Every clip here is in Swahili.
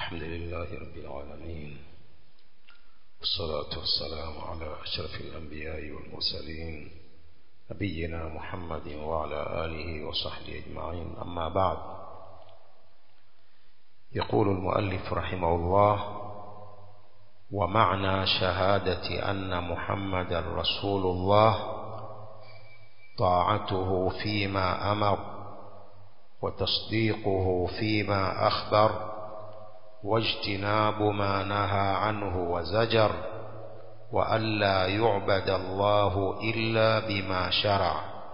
الحمد لله رب العالمين والصلاة والسلام على أشرف الأنبياء والمرسلين نبينا محمد وعلى آله وصحبه أجمعين أما بعد يقول المؤلف رحمه الله ومعنى شهادة أن محمد رسول الله طاعته فيما أمر وتصديقه فيما أخبر واجتناب ما نهى عنه وزجر وألا يعبد الله إلا بما شرع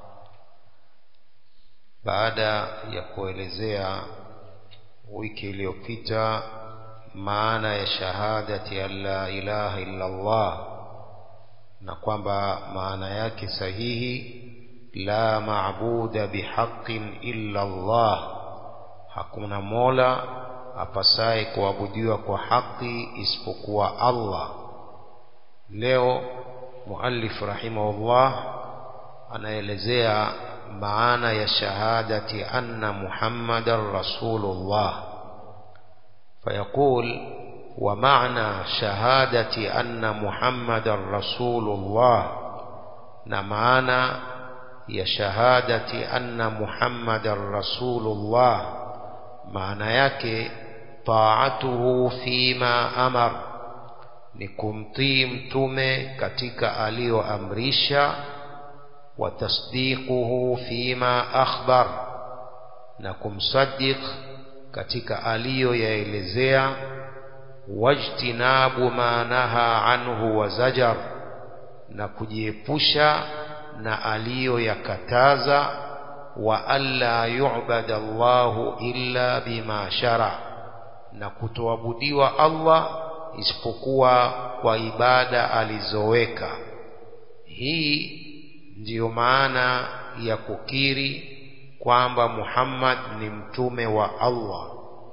baada ya kuelezea wiki iliyopita maana ya shahadati an la ilaha illa Allah na kwamba maana yake sahihi la maabuda bihaqqin illa Allah hakuna mola apasaye kuabudiwa kwa haki isipokuwa Allah leo muallif rahimahullah anaelezea maana ya shahadati anna muhammadan rasulullah فيقول ومعنى شهادة أن محمد رسول الله نمعنا يا شهادة أن محمد رسول الله معنى yake طاعته فيما أمر ni kumtii mtume katika aliyoamrisha wa tasdiquhu fima akhbar na kumsaddiq katika aliyoyaelezea wajtinabu ma naha anhu wa zajar na kujiepusha na aliyoyakataza wa alla yu'bada Allahu illa bima shara na kutoabudiwa Allah isipokuwa kwa ibada alizoweka hii ndiyo maana ya kukiri kwamba Muhammad ni mtume wa Allah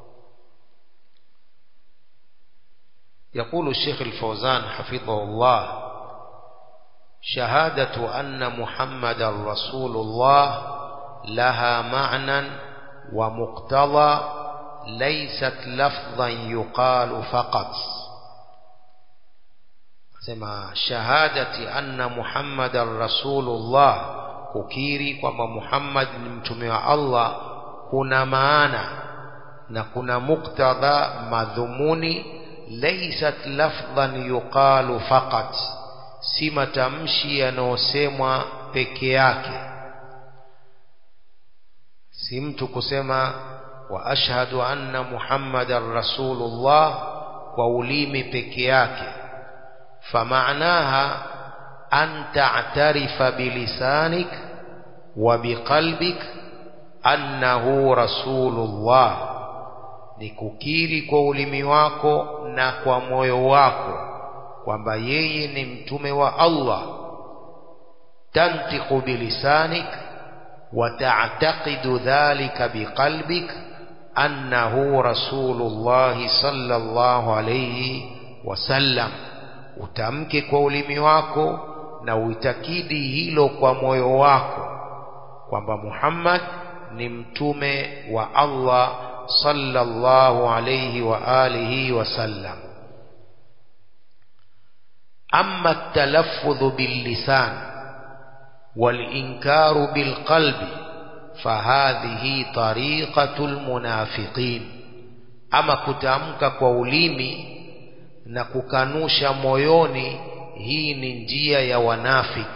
يقول الشيخ الفوزان حفظه الله شهادة أن محمد رسول الله لها معنى ومقتضى ليست لفظا يقال فقط سما شهادة أن محمد رسول الله kukiri kwamba Muhammad ni mtume wa Allah kuna maana na kuna muktadha madhumuni laysat lafdhan yuqalu faqat si matamshi yanayosemwa peke yake si mtu kusema wa ashhadu anna muhammadan rasulullah kwa ulimi peke yake famaanaha أن تعترف بلسانك وبقلبك أنه رسول الله nikukiri kwa ulimi wako na kwa moyo wako kwamba yeye ni mtume wa Allah tantiqu bilisanik wa ta'taqidu dhalika biqalbik annahu rasulullah sallallahu alayhi wasallam utamke kwa ulimi wako na uitakidi hilo kwa moyo wako kwamba Muhammad ni mtume wa Allah sallallahu alayhi wa alihi wasallam amma talaffudhu billisan walinkaru bilqalbi fahadhihi tariqatul munafiqin ama kutamka kwa ulimi na kukanusha moyoni hii ni njia ya wanafik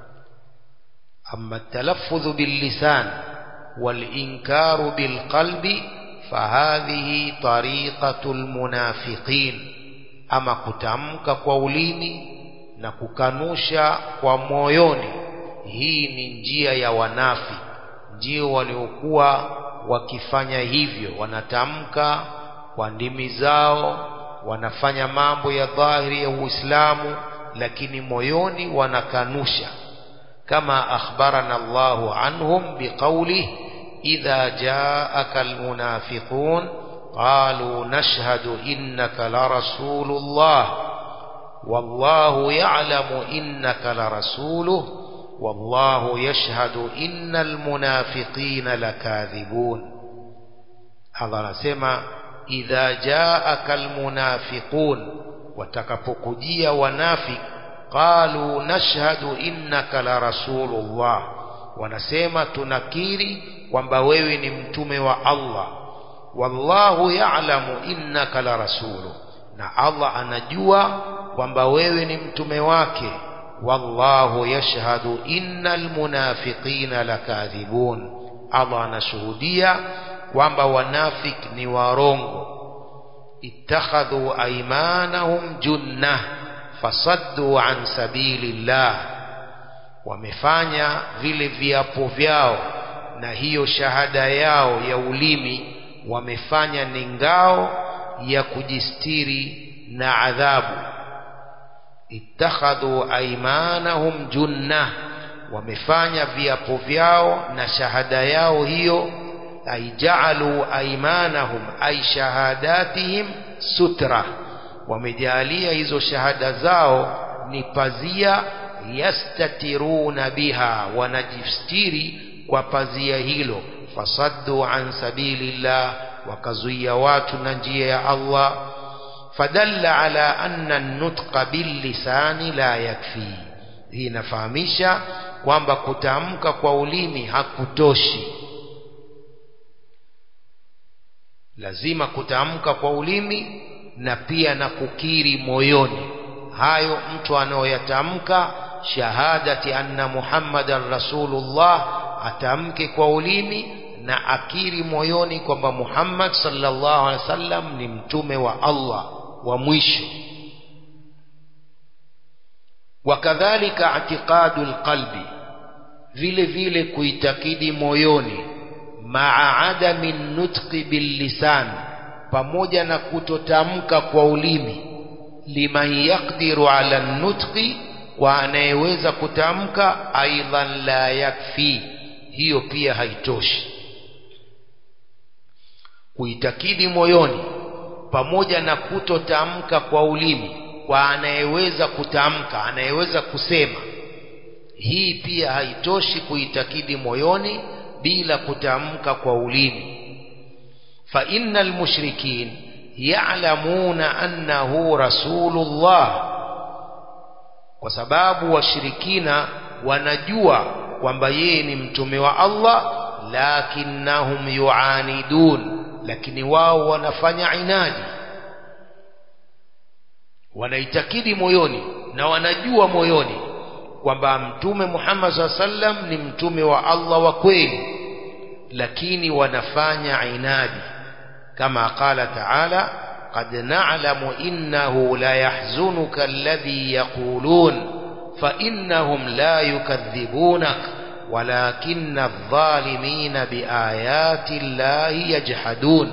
amma talaffudhu billisan walinkaru bilqalbi fahadhihi tariqatul munafiqin ama kutamka kwa ulimi na kukanusha kwa moyoni hii ni njia ya wanafi ndio waliokuwa wakifanya hivyo wanatamka kwa ndimi zao wanafanya mambo ya dhahiri ya Uislamu lakini moyoni wanakanusha kama akhbarana Allahu anhum biqawli idha jaaka almunafiqun qalu nashhadu innaka la rasulullah wallahu ya'lamu innaka la rasuluh wallahu yashhadu innal munafiqina lakadhibun Allah anasema idha jaaka almunafiqun watakapokujia wanafik qalu nashhadu innaka la rasulullah wanasema tunakiri kwamba wewe ni mtume wa Allah wallahu ya'lamu innaka la rasulu na Allah anajua kwamba wewe ni mtume wake wallahu yashhadu innal munafiqina lakadhibun Allah anashuhudia kwamba wanafik ni warongo ittakhadhu aymanahum junnah fasaddu an sabilillah wamefanya vile viapo vyao na hiyo shahada yao ya ulimi wamefanya ni ngao ya kujistiri na adhabu ittakhadhu aymanahum junnah wamefanya viapo vyao na shahada yao hiyo ay ja'alu aymanahum ay shahadatihim sutra wamejalia hizo shahada zao ni pazia yastatiruna biha wanajistiri kwa pazia hilo fasaddu an sabilillah wakazuia watu na njia ya Allah fadalla ala anna an-nutqa bil lisani la yakfi hii inafahamisha kwamba kutamka kwa ulimi hakutoshi lazima kutamka kwa ulimi na pia na kukiri moyoni hayo mtu anayoyatamka shahadati anna muhammadan rasulullah atamke kwa ulimi na akiri moyoni kwamba Muhammad sallallahu alaihi wasallam ni mtume wa Allah wa mwisho wakadhalika i'tiqadu alqalbi vile vile kuitakidi moyoni maa adami nutqi billisan pamoja na kutotamka kwa ulimi liman yaqdiru ala nutqi kwa anayeweza kutamka aidan la yakfi hiyo pia haitoshi kuitakidi moyoni pamoja na kutotamka kwa ulimi kwa anayeweza kutamka anayeweza kusema hii pia haitoshi kuitakidi moyoni bila kutamka kwa ulimi fa innal mushrikin ya'lamuna annahu rasulullah kwa sababu washirikina wanajua kwamba yeye ni mtume wa Allah lakinnahum yuanidun lakini wao wanafanya inadi wanaitakidi moyoni na wanajua moyoni kwamba mtume Muhammad SAW sallam ni mtume wa Allah wa kweli lakini wanafanya inadi kama qala ta'ala qad na'lamu innahu la yahzunuka alladhi yaqulun fa innahum la yukadhibunak ولكن الظالمين بآيات الله يجحدون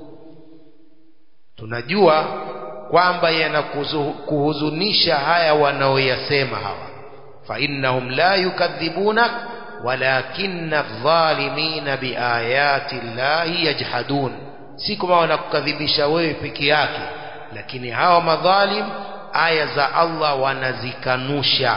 tunajua kwamba yanakuhuzunisha haya wanaoyasema hawa fa innahum la yukadhibunak walakinna adh-dhalimina biayati llahi yajhadun si kama wanakukadhibisha wewe peke yake lakini hawa madhalim aya za Allah wanazikanusha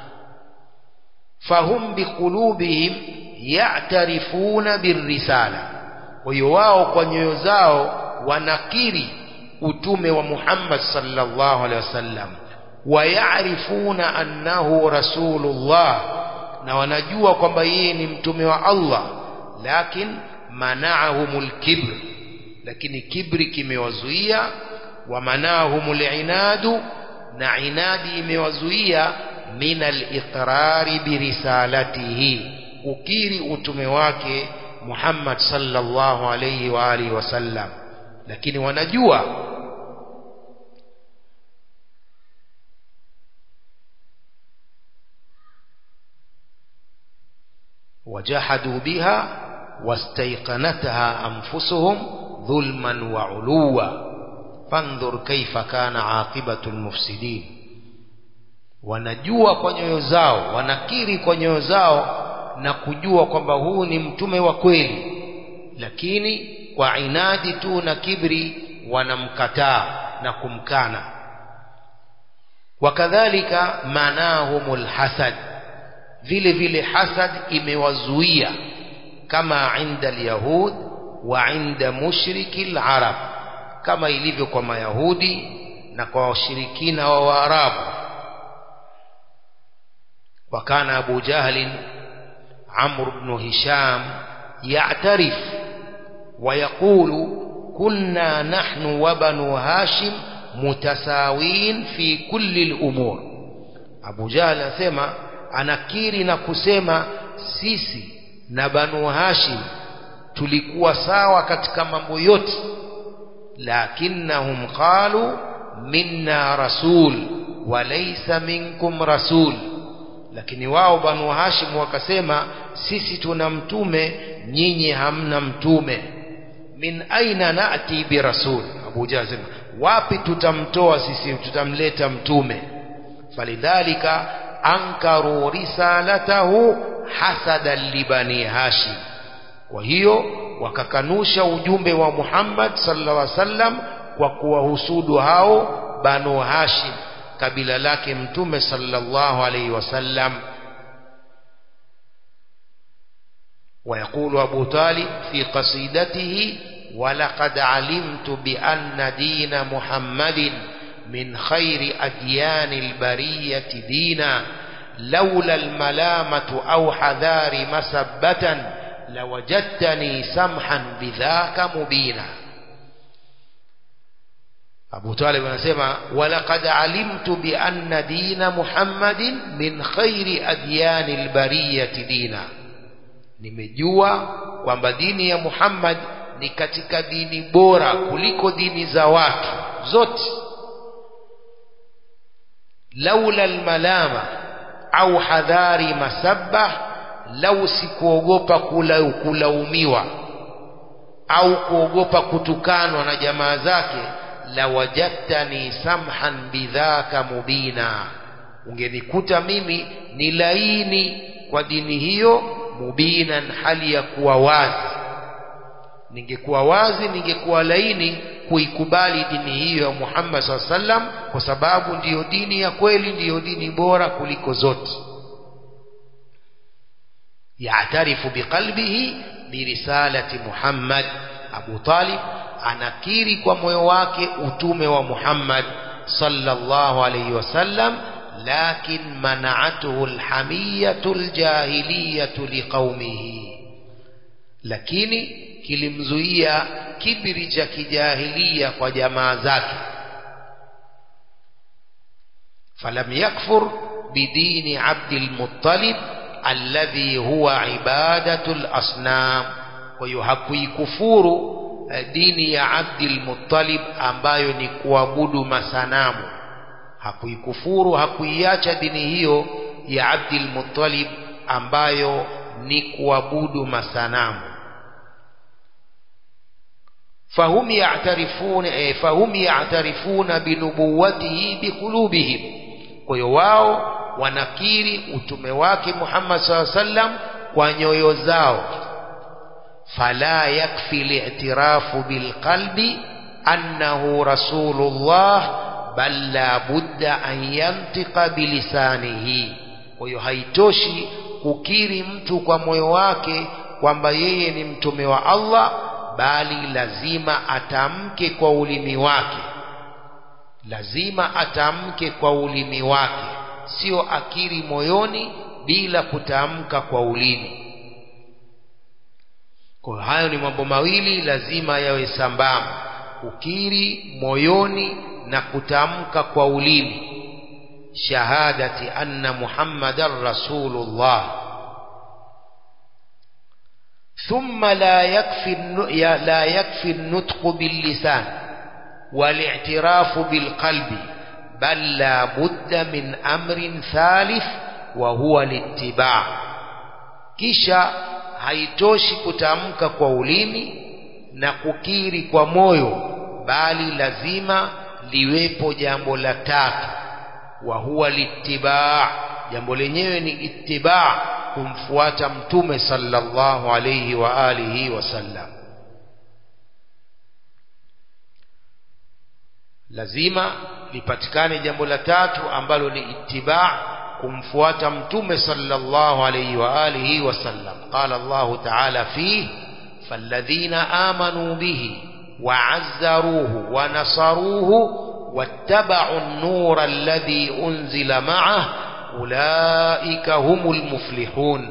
fahum biqulubihim ya'tarifuna birrisala kwa hiyo wao kwa nyoyo zao wanakiri utume wa Muhammad sallallahu alaihi wasallam wayaarifuna annahu rasulullah na wanajua kwamba yeye ni mtume wa Allah lakin mana'ahumul kibr lakini kibri kimewazuia wa mana'ahumul inadu na inadi imewazuia min al-iqrari birisalatihi ukiri utume wake Muhammad sallallahu alayhi wa alihi wasallam lakini wanajua wajahadu biha wastaiqanataha anfusuhum dhulman wa uluwa fandhur kaifa kana aqibatu almufsidin wanajua kwa nyoyo zao wanakiri kwa nyoyo zao na kujua kwamba huu ni mtume wa kweli lakini kwa inadi tu na kibri wanamkataa na kumkana wakadhalika manahumul hasad vile vile hasad imewazuia kama inda alyahud wa inda mushriki alarab kama ilivyo kwa mayahudi na kwa washirikina wa waarabu وكان أبو جهل عمرو بن هشام يعترف ويقول كنا نحن وبنو هاشم متساوين في كل الأمور أبو جهل أسمى anakiri na kusema sisi na banu hashim tulikuwa sawa katika mambo yote lakinnahum qalu minna rasul walaysa minkum rasul lakini wao banu hashim wakasema sisi tuna mtume nyinyi hamna mtume min aina nati birasul abu jahl sema wapi tutamtoa sisi tutamleta mtume falidhalika ankaru risalatahu hasadan libani hashim kwa hiyo wakakanusha ujumbe wa Muhammad sallallahu alaihi wasallam kwa kuwahusudu hao banu hashim kabila lake mtume sallallahu alaihi wasallam ويقول أبو طالب في قصيدته ولقد علمت بأن دين محمد من خير أديان البرية دينا لولا الملامة أو حذار مسبة لوجدتني سمحا بذاك مبينا أبو طالب anasema ولقد علمت بأن دين محمد من خير أديان البرية دينا nimejua kwamba dini ya Muhammad ni katika dini bora kuliko dini za watu zote laula almalama au hadhari masabba lau sikuogopa kula kulaumiwa au kuogopa kutukanwa na jamaa zake la wajadtani samhan bidhaka mubina ungenikuta mimi ni laini kwa dini hiyo mubinan hali ya kuwa wazi ningekuwa wazi ningekuwa laini kuikubali dini hiyo ya Muhammad SAW sallam kwa sababu ndiyo dini ya kweli ndiyo dini bora kuliko zote yaatarifu biqalbihi birisalati Muhammad Abu Talib anakiri kwa moyo wake utume wa Muhammad sallallahu alayhi wasallam lakin mana'atuhu alhamiyatu aljahiliyatu liqaumihi lakini kilimzuia kibiri cha kijahilia kwa jamaa zake falam yakfur bidini Abdul Muttalib alladhi huwa ibadatul asnam kwa hiyo hakuikufuru dini ya Abdul Muttalib ambayo ni kuabudu masanamu hakuikufuru hakuiacha dini hiyo ya Abdul Muttalib ambayo ni kuabudu masanamu فهم يعترفون فهم يعترفون بنبوته بقلوبهم kwa hiyo wao wanakiri utume wake Muhammad SAW sallam kwa nyoyo zao fala yakfi li'tirafu bilqalbi annahu rasulullah bal la budda an yantiqa bilisanihi kwa hiyo haitoshi kukiri mtu kwa moyo wake kwamba yeye ni mtume wa Allah bali lazima atamke kwa ulimi wake lazima atamke kwa ulimi wake sio akiri moyoni bila kutamka kwa ulimi kwa hayo ni mambo mawili lazima yawe sambamba kukiri moyoni na kutamka kwa ulimi shahadati anna muhammadan rasulullah ثم لا يكفي لا يكفي النطق باللسان والاعتراف بالقلب بل لا بد من أمر ثالث وهو الاتباع kisha haitoshi kutamka kwa ulimi na kukiri kwa moyo bali lazima liwepo jambo la tatu wa huwa litibaa jambo lenyewe ni itibaa kumfuata mtume sallallahu alayhi wa alihi wasallam lazima lipatikane jambo la tatu ambalo ni itibaa kumfuata mtume sallallahu alayhi wa alihi wasallam qala Allah ta'ala fi falladhina amanu bihi وعزروه ونصروه واتبعوا النور الذي أنزل معه أولئك هم المفلحون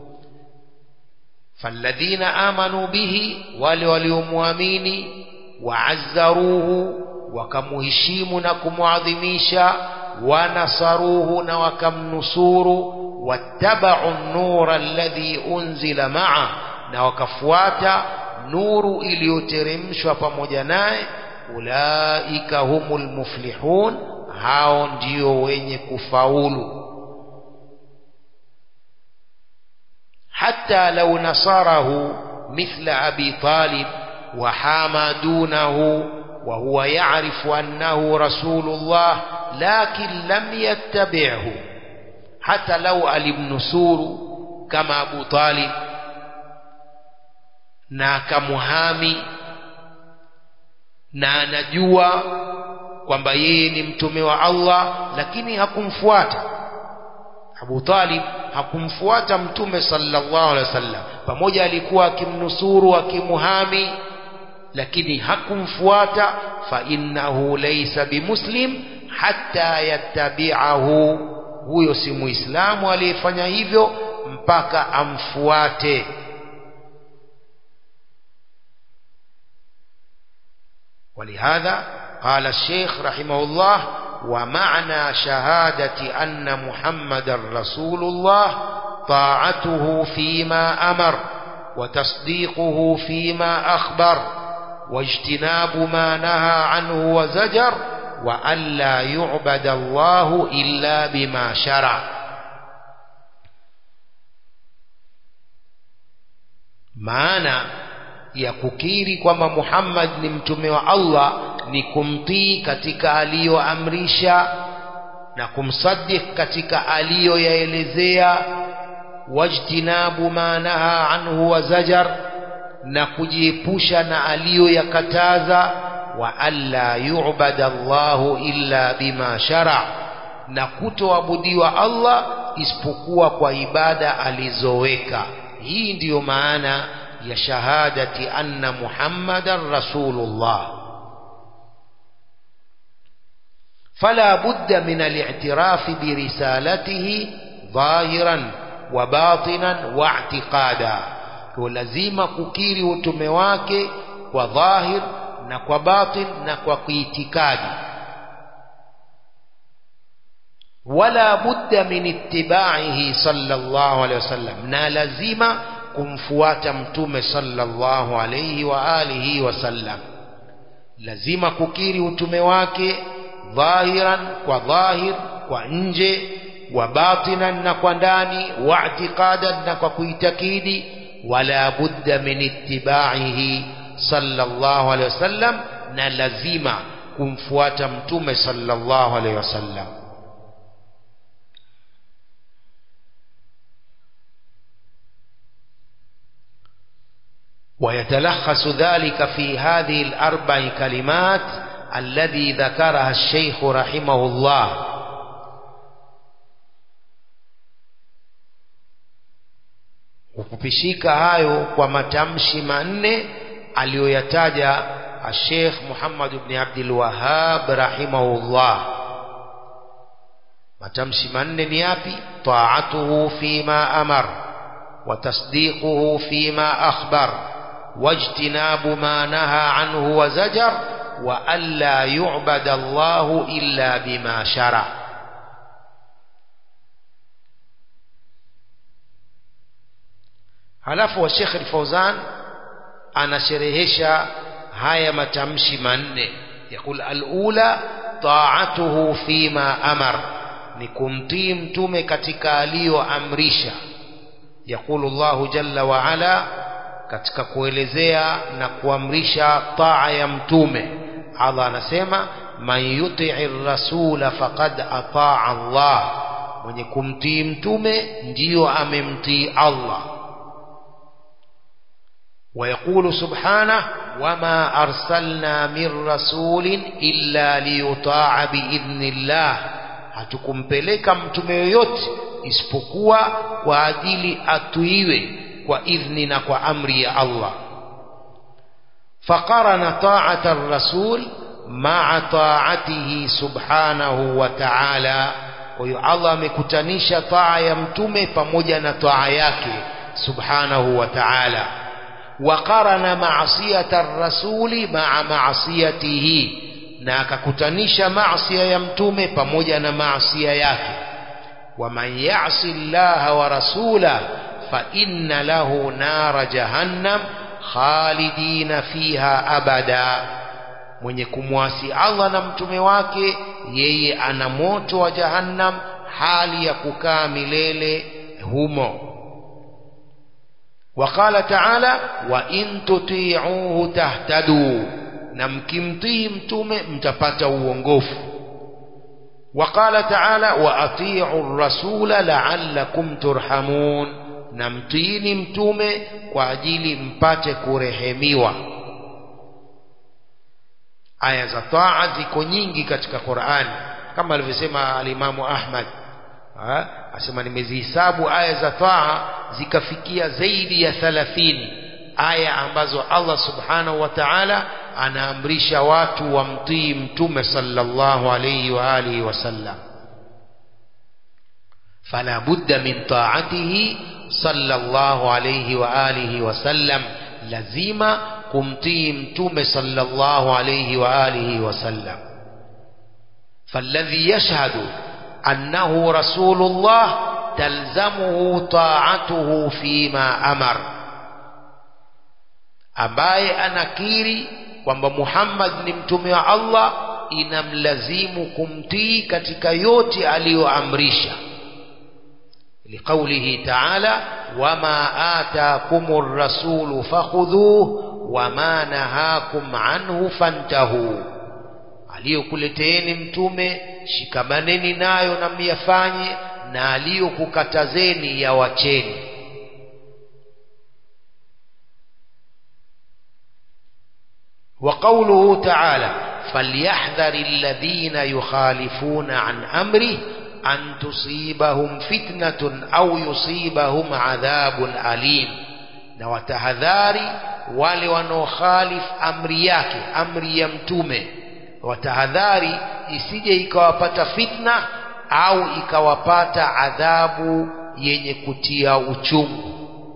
فالذين آمنوا به ولوليموامين وعزروه وكمهشيم نكمعظميشا ونصروه نوكمنصور واتبعوا النور الذي أنزل معه نوكفواتا nuru iliyoteremshwa pamoja naye ulaika humul muflihun hao ndio wenye kufaulu حتى لو نصره مثل أبي طالب وحامى دونه وهو يعرف أنه رسول الله لكن لم يتبعه حتى لو alimnusuru kama Abu Talib na akamuhami na anajua kwamba yeye ni mtume wa Allah lakini hakumfuata Abu Talib hakumfuata mtume sallallahu alaihi wasallam pamoja alikuwa akimnusuru akimuhami lakini hakumfuata fa innahu laysa bimuslim hatta yattabi'ahu huyo si muislamu aliyefanya hivyo mpaka amfuate ولهذا قال الشيخ رحمه الله ومعنى شهادة أن محمد رسول الله طاعته فيما أمر وتصديقه فيما أخبر واجتناب ما نهى عنه وزجر وألا يعبد الله إلا بما شرع maana ya kukiri kwamba Muhammad ni mtume wa Allah ni kumtii katika aliyoamrisha na kumsaddiq katika aliyoyaelezea wajtinabu ma naha anhu wa zajar na kujiepusha na aliyoyakataza wa alla yu'bada Allahu illa bima shara na kutoabudiwa Allah isipokuwa kwa ibada alizoweka hii ndiyo maana ya shahadati anna Muhammadan rasulullah فلا بد من الاعتراف برسالته ظاهرا وباطنا واعتقادا ولازم kukiri utume wake kwa dhahir na kwa batin na kwa kuitikadi wala budda min ittiba'ihi sallallahu alayhi wasallam na lazima kumfuata mtume sallallahu alayhi wa alihi wasallam lazima kukiri utume wake dhahiran kwa dhahir kwa nje wa batinan na kwa ndani wa i'tiqadan na kwa kuitakidi wala budda min ittiba'ihi sallallahu alayhi wasallam na lazima kumfuata mtume sallallahu alayhi wasallam ويتلخص ذلك في هذه الأربع كلمات الذي ذكرها الشيخ رحمه الله ukupishika hayo kwa matamshi manne aliyoyataja Sheikh Muhammad ibn Abdul Wahhab rahimahullah matamshi manne ni yapi ta'atuhu fima amar wa tasdiquhu fima akhbar واجتناب ما نهى عنه وزجر وألا يعبد الله إلا بما شرع halafu wa Sheikh Al-Fauzan anasherehesha haya matamshi manne yakul al-ula ta'atuhu fima amar ni kumtii mtume katika aliyoamrisha yakulu Allahu jalla wa ala katika kuelezea na kuamrisha taa ya mtume Allah anasema man yuti'i rasula faqad ataa Allah mwenye kumtii mtume ndiyo amemtii Allah ويقول سبحانه وما أرسلنا من رسول إلا ليطاع بإذن الله hatukumpeleka mtume yoyote isipokuwa kwa ajili atuiwe kwa idhni na kwa amri ya Allah faqarana ta'ata ar-rasul ma'a ta'atihi subhanahu wa ta'ala kwa hiyo Allah amekutanisha taa ya mtume pamoja na taa yake subhanahu wa ta'ala وقرن معصية الرسول مع معصيته na akakutanisha maasiya ya mtume pamoja na maasiya yake waman yasi llaha wa rasula fa inna lahu nara jahannam khalidina fiha abada mwenye kumwasi Allah na mtume wake yeye ana moto wa jahannam hali ya kukaa milele humo وقال تعالى وإن تطيعوه تهتدوا na mkimtii mtume mtapata uongofu وقال تعالى وأطيعوا الرسول لعلكم ترحمون na mtiini mtume kwa ajili mpate kurehemiwa aya za taa ziko nyingi katika Qur'ani kama alivyosema alimamu Ahmad ha? asema nimezihisabu aya za taa zikafikia zaidi ya 30 aya ambazo Allah subhanahu wa ta'ala anaamrisha watu wamtii mtume sallallahu alayhi wa alihi wasallam fala budda min ta'atihi sallallahu alayhi wa alihi wasallam lazima kumtii mtume sallallahu alayhi wa alihi wasallam فالذي يشهد أنه رسول الله تلزمه طاعته فيما أمر ambaye anakiri kwamba Muhammad ni mtume wa Allah inamlazimu kumtii katika yote aliyoamrisha liqaulihi ta'ala wama ataakumur rasulu fakhudhuhu wama nahakum anhu fantahu aliyokuleteeni mtume shikamaneni nayo na myafanye na aliyokukatazeni yawacheni وقوله تعالى فليحذر الذين يخالفون عن أمره أن تصيبهم فتنة أو يصيبهم عذاب أليم na watahadhari wale wanaokhalifu amri yake amri ya mtume watahadhari isije ikawapata fitna au ikawapata adhabu yenye kutia uchungu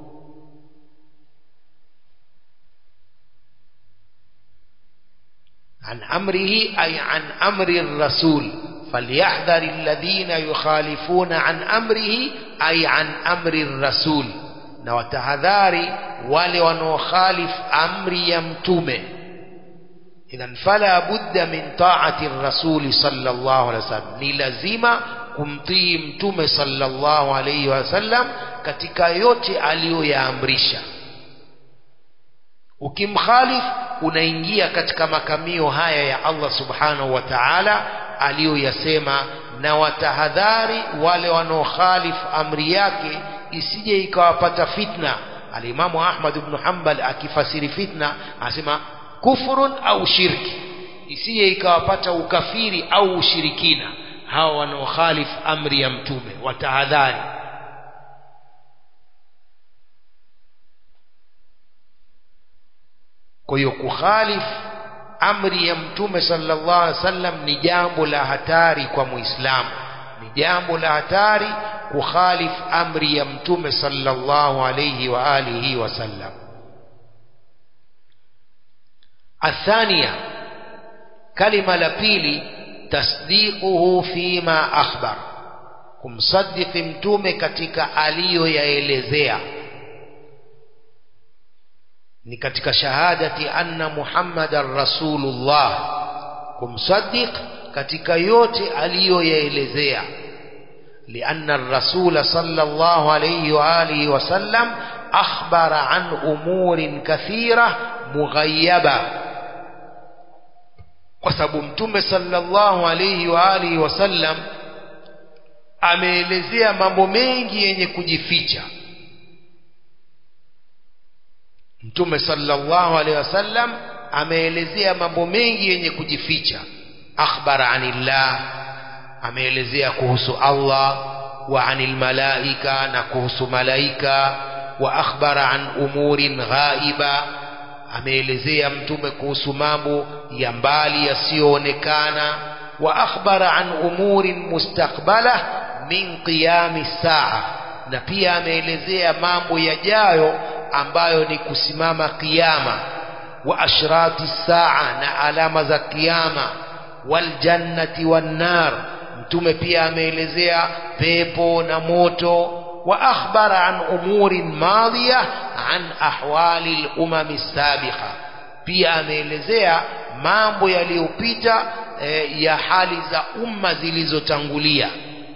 عن أمره أي عن أمر الرسول فليحذر الذين يخالفون عن أمره أي عن أمر الرسول نوتهذاري wale wanaokhalif amri ya mtume idhan fala budda min taati rasuli sallallahu alaihi wasallam ni lazima kumtii mtume sallallahu alaihi wasallam katika yote aliyoyaamrisha ukimkhalif unaingia katika makamio haya ya Allah subhanahu wa ta'ala aliyoyasema na watahadhari wale wanaokhalif amri yake isije ikawapata fitna alimamu Ahmad ibn Hanbal akifasiri fitna asema kufurun au shirki isije ikawapata ukafiri au ushirikina hawa wanaokhalif amri ya mtume watahadhari kwa hiyo kukhalif amri ya mtume sallallahu alaihi wasallam ni jambo la hatari kwa muislamu ni jambo la hatari kukhalif amri ya mtume sallallahu alayhi wa alihi wasallam الثانية كلمة لبيلي تصديقه فيما أخبر kumsaddiq mtume katika aliyoyaelezea ni katika shahadati anna muhammadan rasulullah kumsaddiq katika yote aliyoyaelezea لأن الرسول صلى الله عليه وآله وسلم أخبر عن أمور كثيرة مغيبة وسبب متوم صلى الله عليه وآله وسلم ameelezea mambo mengi yenye kujificha mtume sallallahu alaihi wasallam ameelezea mambo mengi yenye kujificha akhbara anillah ameelezea kuhusu Allah wa anil malaika na kuhusu malaika wa akhbara an umurin ghaiba ameelezea mtume kuhusu mambo ya mbali yasiyoonekana wa akhbara an umurin mustakbala min qiyami saa na pia ameelezea mambo yajayo ambayo ni kusimama kiyama wa ashrati saa na alama za kiyama waljannati wannar mtume pia ameelezea pepo na moto wa akhbara an umurin madhiya an ahwali lumami sabiqa pia ameelezea mambo yaliyopita eh, ya hali za umma zilizotangulia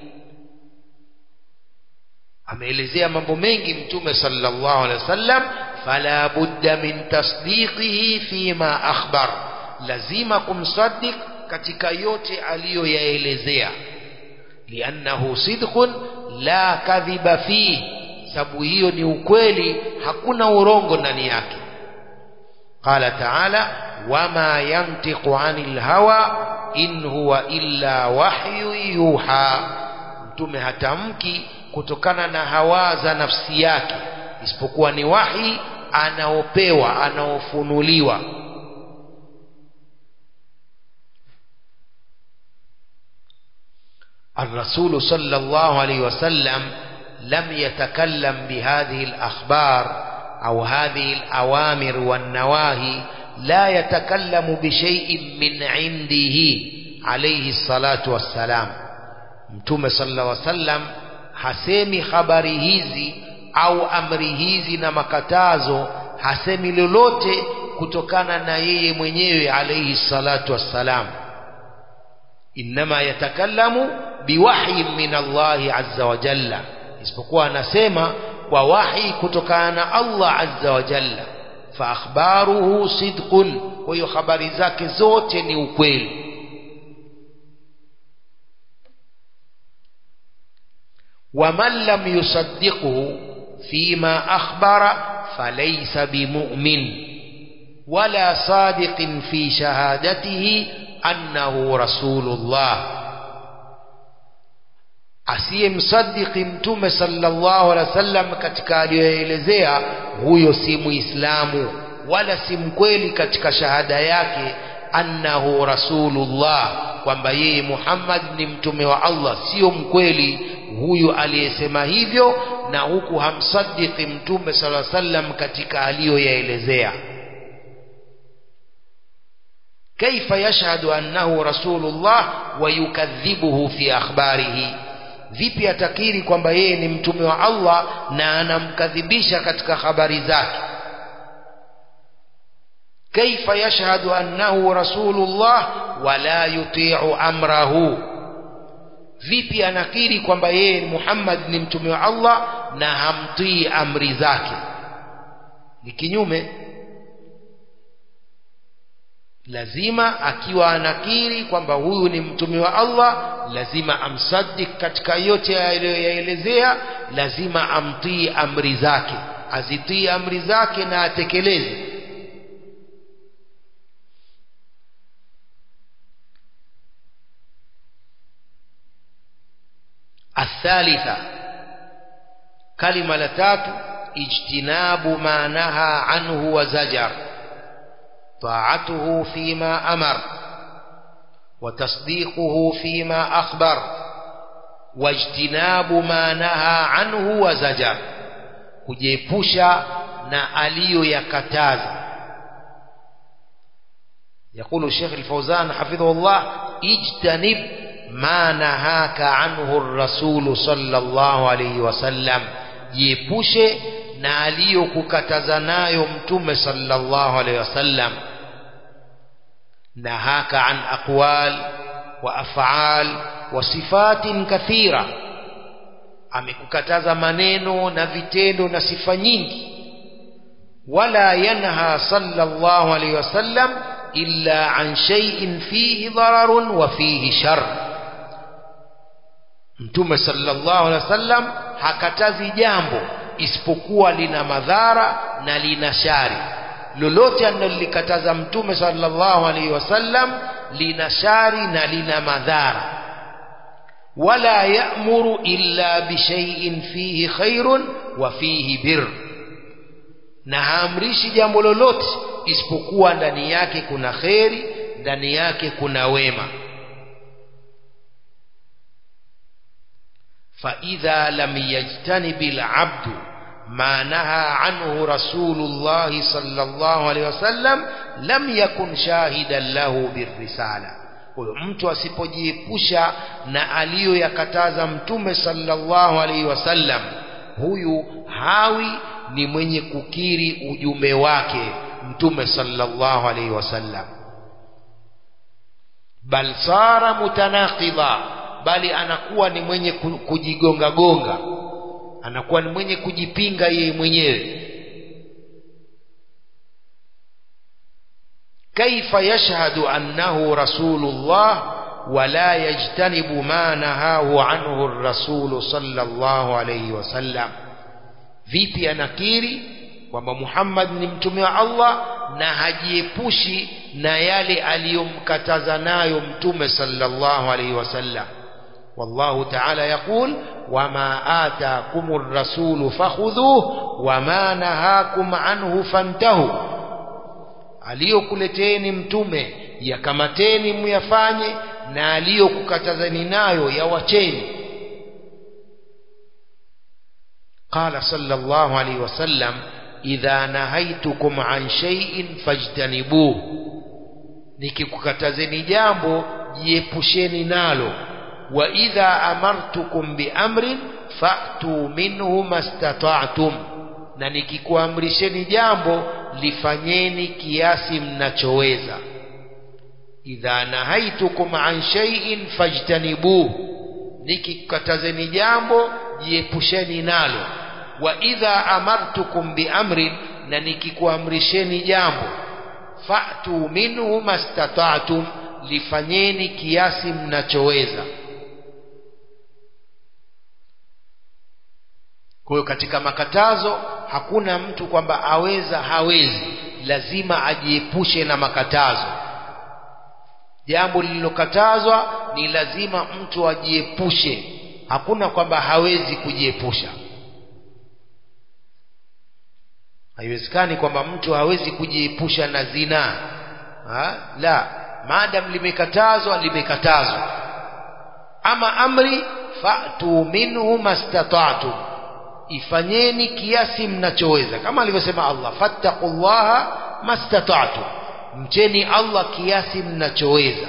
ameelezea mambo mengi mtume sallallahu alaihi wasallam fala budda min tasdiqihi fima akhbar lazima kumsaddiq katika yote aliyoyaelezea liannahu sidqun la kadhiba fihi sababu hiyo ni ukweli hakuna urongo ndani yake qala taala wama yantiqu anil hawa in huwa illa wahyu yuha mtume hatamki kutokana na hawa za nafsi yake isipokuwa ni wahi anaopewa anaofunuliwa الرسول صلى الله عليه وسلم لم يتكلم بهذه الأخبار أو هذه الأوامر والنواهي لا يتكلم بشيء من عنده عليه الصلاة والسلام متوم صلى الله عليه وسلم hasemi habari hizi au amri hizi na makatazo hasemi lolote kutokana na yeye mwenyewe alayhi salatu wassalam innama yatakallamu biwahyin min Allahi azza wa jalla isipokuwa anasema kwa wahi kutokana na Allah azza wa jalla fa akhbaruhu sidqun kwa hiyo habari zake zote ni ukweli ومن لم يصدقه فيما أخبر فليس بمؤمن ولا صادق في شهادته أنه رسول الله asiyemsadiki mtume sallallahu alaihi wasallam katika aliyoelezea huyo si muislamu wala si mkweli katika shahada yake annahu rasulullah kwamba yeye Muhammad ni mtume wa Allah sio mkweli huyu aliyesema hivyo na huku hamsadiki mtume sala sallam katika aliyoyaelezea kaifa yashhadu annahu rasulullah wa yukadhibuhu fi akhbarihi vipi atakiri kwamba yeye ni mtume wa Allah na anamkadhibisha katika habari zake kaifa yashhadu annahu rasulullah wala yuti'u amrahu vipi anakiri kwamba yeye Muhammad ni mtume wa Allah na hamtii amri zake ni kinyume lazima akiwa anakiri kwamba huyu ni mtume wa Allah lazima amsaddik katika yote aliyoyaelezea lazima amtii amri zake azitii amri zake na atekeleze الثالثة كلمة لتات اجتناب ما نهى عنه وزجر طاعته فيما أمر وتصديقه فيما أخبر واجتناب ما نهى عنه وزجر kujiepusha na aliyoyakataza يقول الشيخ الفوزان حفظه الله اجتنب ما نهاك عنه الرسول صلى الله عليه وسلم jiepushe na aliyokukataza nayo mtume sallallahu alaihi wasallam nahaka an aqwal wa af'al wa sifatin kathira amekukataza maneno na vitendo na sifa nyingi wala yanha sallallahu alaihi wasallam illa an shay'in fihi dararun wa fihi shar mtume sallallahu alaihi wasallam hakatazi jambo isipokuwa lina madhara na lina shari lolote analolikataza mtume sallallahu alaihi wasallam lina shari na lina madhara wala ya'muru illa bishay'in fihi khairun wa fihi bir na haamrishi jambo lolote isipokuwa ndani yake kuna kheri ndani yake kuna wema فإذا لم يجتنب العبد ما نهى عنه رسول الله صلى الله عليه وسلم لم يكن شاهدا له بالرسالة huyo mtu asipojiepusha na aliyoyakataza mtume sallallahu alaihi wasallam huyu hawi ni mwenye kukiri ujumbe wake mtume sallallahu alaihi wasallam bal sara mutanaqidha bali anakuwa ni mwenye kujigonga gonga anakuwa ni mwenye kujipinga yeye mwenyewe kaifa yashhadu annahu rasulullah wala yajtanibu ma nahahu anhu rasulu sallallahu alayhi wasallam vipi anakiri kwamba Muhammad ni mtume wa Allah na hajiepushi na yale aliyomkataza nayo mtume sallallahu alayhi wasallam والله تعالى يقول وما آتاكم الرسول فخذوه وما نهاكم عنه فانتهوا aliyokuleteni mtume yakamateni muyafanye na aliyokukatazani nayo yawacheni qala sallallahu alayhi wasallam idha nahaitukum an shay'in fajtanibuh nikikukatazeni jambo jiepusheni nalo wa idha amartukum biamrin fa'tu minhu mastata'tum na nikikuamrisheni jambo lifanyeni kiasi mnachoweza idha nahaitukum an shay'in fajtanibuh nikikatazeni jambo jiepusheni nalo wa idha amartukum biamrin na nikikuamrisheni jambo fa'tu minhu mastata'tum lifanyeni kiasi mnachoweza kwa hiyo katika makatazo hakuna mtu kwamba aweza hawezi lazima ajiepushe na makatazo jambo lililokatazwa ni lazima mtu ajiepushe hakuna kwamba hawezi kujiepusha haiwezekani kwamba mtu hawezi kujiepusha na zinaa ha? la maadam limekatazwa limekatazwa ama amri fa'tu minhu mastata'tum ifanyeni kiasi mnachoweza kama alivyosema Allah fattaqullaha mastata'tum mcheni Allah kiasi mnachoweza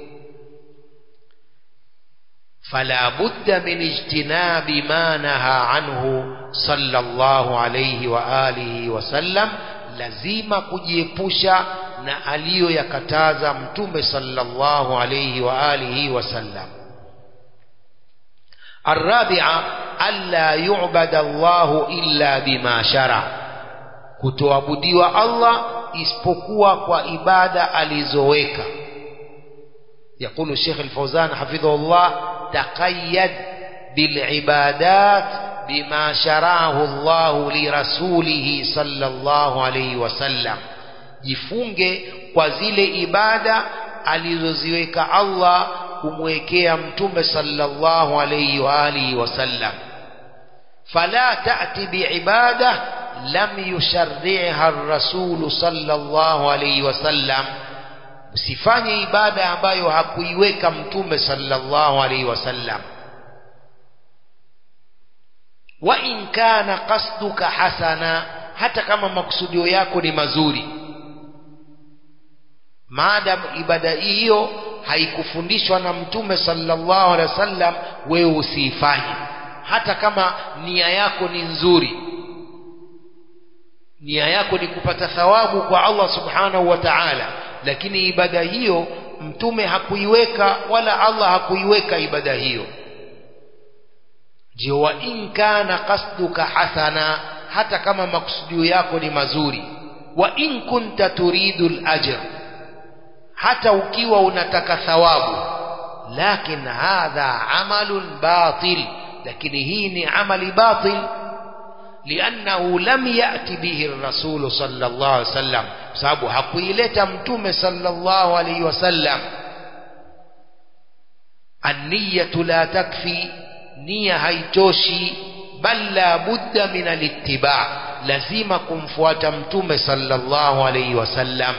fala budda min ijtinabi ma naha anhu sallallahu alayhi wa alihi wasallam lazima kujiepusha na aliyoyakataza mtume sallallahu alayhi wa alihi wasallam الرابعة ألا يعبد الله إلا بما شرع kutoabudiwa Allah isipokuwa kwa ibada alizoweka يقول الشيخ الفوزان حفظه الله تقيد بالعبادات بما شرعه الله لرسوله صلى الله عليه وسلم jifunge kwa zile ibada alizoziweka Allah kumwekea mtume sallallahu alayhi wa alihi wasallam fala ta'ti biibada lam yusharri'ha ar-rasul sallallahu alayhi wasallam usifanye ibada ambayo hakuiweka mtume sallallahu alayhi wasallam wa in kana qasduka hasana hata kama makusudio yako ni mazuri maadam ibada hiyo haikufundishwa na mtume sallallahu alaihi wasallam wewe usiifanye hata kama nia yako ni nzuri nia yako ni kupata thawabu kwa Allah subhanahu wa ta'ala lakini ibada hiyo mtume hakuiweka wala Allah hakuiweka ibada hiyo ndio wa in kana qasduka hasana hata kama makusudio yako ni mazuri wa in kunta turidu al-ajr hata ukiwa unataka thawabu lakin hadha amalun batil lakini hii ni amali batil لأنه لم يأتي به الرسول صلى الله عليه وسلم sababu hakuileta mtume sallallahu alayhi wasallam an-niyyatu la takfi nia haitoshi bal la budda min al-ittiba lazima kumfuata mtume sallallahu alaihi wasallam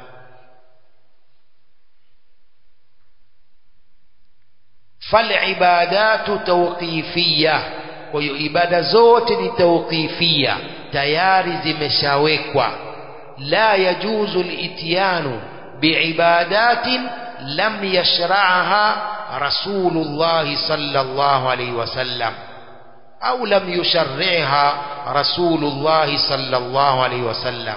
falibadatu tawqifia kwa hiyo ibada zote ni tawqifia tayari zimeshawekwa la yajuzu lityanu biibadatin lam yashra'aha rasulullah sallallahu alayhi wasallam au lam yusharri'ha rasulullah sallallahu alayhi wasallam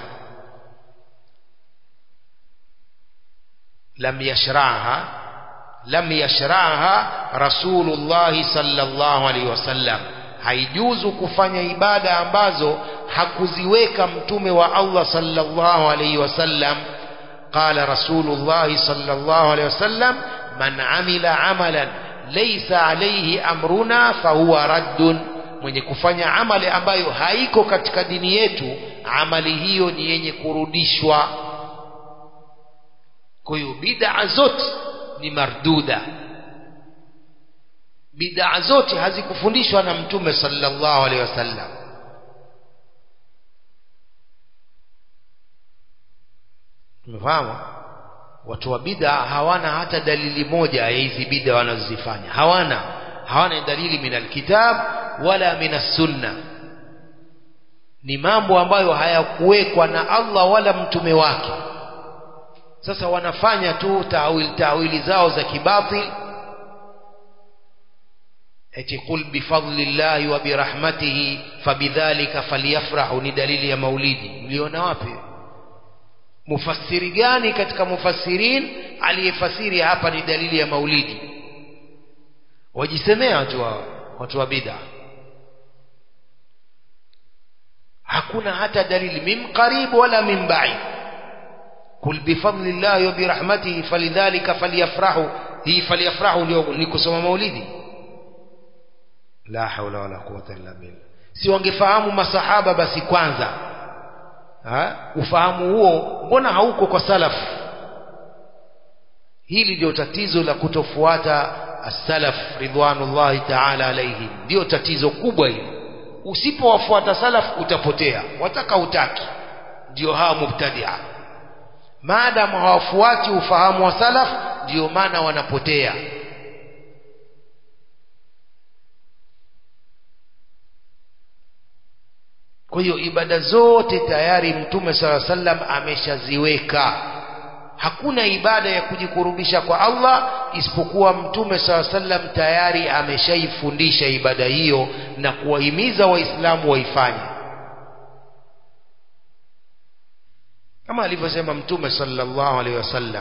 lam yashra'aha lam yashra'aha rasulullah sallallahu alayhi wasallam haijuzu kufanya ibada ambazo hakuziweka mtume wa Allah sallallahu alayhi wasallam qala rasulullah sallallahu alayhi wasallam man amila amalan laysa alayhi amruna fahuwa raddun mwenye kufanya amali ambayo haiko katika dini yetu amali hiyo ni yenye kurudishwa kwa hiyo bid'a zote ni marduda bid'a zote hazikufundishwa na mtume sallallahu alaihi wasallam tumefahamu watu wa bid'a hawana hata dalili moja ya hizi bid'a wanazozifanya hawana hawana dalili min alkitab wala min sunna ni mambo ambayo hayakuwekwa na Allah wala mtume wake sasa wanafanya tu tawil tawili zao za kibatil eti qul bifadlillahi wa birahmatihi fabidhalika falyafrahu ni dalili ya maulidi mliona wapi mufassiri gani katika mufassirin aliyefasiri hapa ni dalili ya maulidi wajisemea watu wa watu wa bid'a hakuna hata dalili min qarib wala min ba'id kul bifadlillahi wa birahmatihi falidhalika falyafrahu hii falyafrahu ndio ni kusoma maulidi la haula wala quwwata illa billah si wangefahamu masahaba basi kwanza ha? ufahamu huo mbona hauko kwa salaf hili ndio tatizo la kutofuata as-salaf ridwanullahi ta'ala alaihim ndio tatizo kubwa hili usipowafuata salaf utapotea wataka utaki ndio hawa mubtadia maadamu hawafuati ufahamu wa salaf ndio maana wanapotea kwa hiyo ibada zote tayari mtume sala sallam ameshaziweka hakuna ibada ya kujikurubisha kwa Allah isipokuwa mtume sala sallam tayari ameshaifundisha ibada hiyo na kuwahimiza waislamu waifanye kama alivyosema mtume sallallahu alaihi wasallam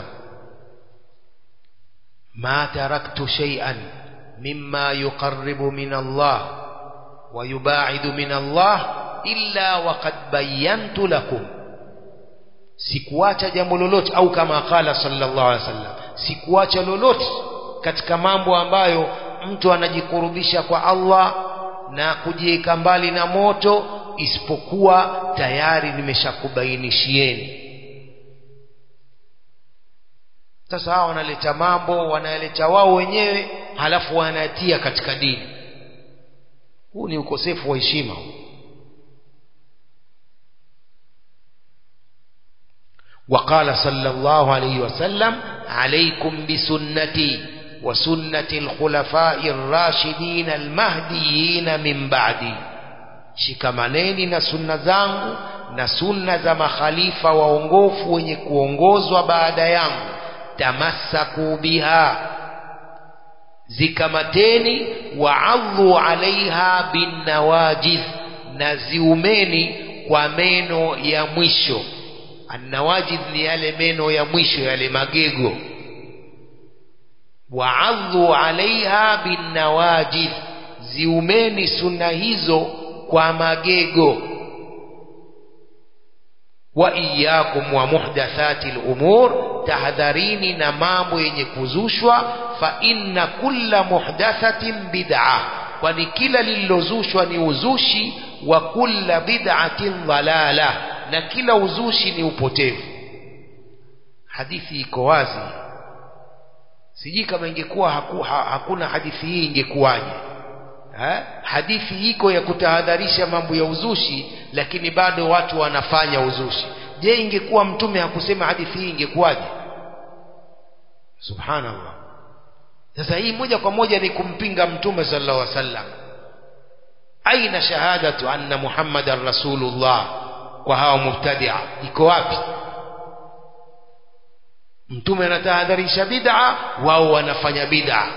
ma taraktu shay'an mimma yuqarribu min Allah wa yubaidu min Allah illa waqad bayantu lakum sikuacha jambo lolote au kama qala sallallahu alaihi wasallam sikuacha lolote katika mambo ambayo mtu anajikurubisha kwa Allah na kujiweka mbali na moto isipokuwa tayari nimeshakubainishieni sasa hawa wanaleta mambo wanayaleta wao wenyewe halafu wanatia katika dini huu ni ukosefu wa heshima huu وقال صلى الله عليه وسلم عليكم بسنتي وسنة الخلفاء الراشدين المهديين من بعدي shikamaneni na sunna zangu na sunna za makhalifa waongofu wenye kuongozwa baada yangu tamassaku biha zikamateni waadhu alaiha binnawajiz na ziumeni kwa meno ya mwisho annawajid ni yale meno ya mwisho yale magego waadhu alaiha binnawajid ziumeni sunna hizo kwa magego wa iyakum wa muhdathati lumur tahadharini na mambo yenye kuzushwa fa inna kulla muhdathatin bid'a kwani kila lililozushwa ni uzushi wa kulla bid'atin dhalala na kila uzushi ni upotevu hadithi iko wazi sijui kama ingekuwa haku, ha, hakuna hadithi hii ingekuwaje ha? hadithi iko ya kutahadharisha mambo ya uzushi lakini bado watu wanafanya uzushi je ingekuwa mtume hakusema hadithi hii ingekuwaje subhanallah sasa hii moja kwa moja ni kumpinga mtume sallallahu alaihi wasallam aina shahadatu anna muhammadan rasulullah kwa hawa mubtadia iko wapi mtume anatahadharisha bid'a wao wanafanya bid'a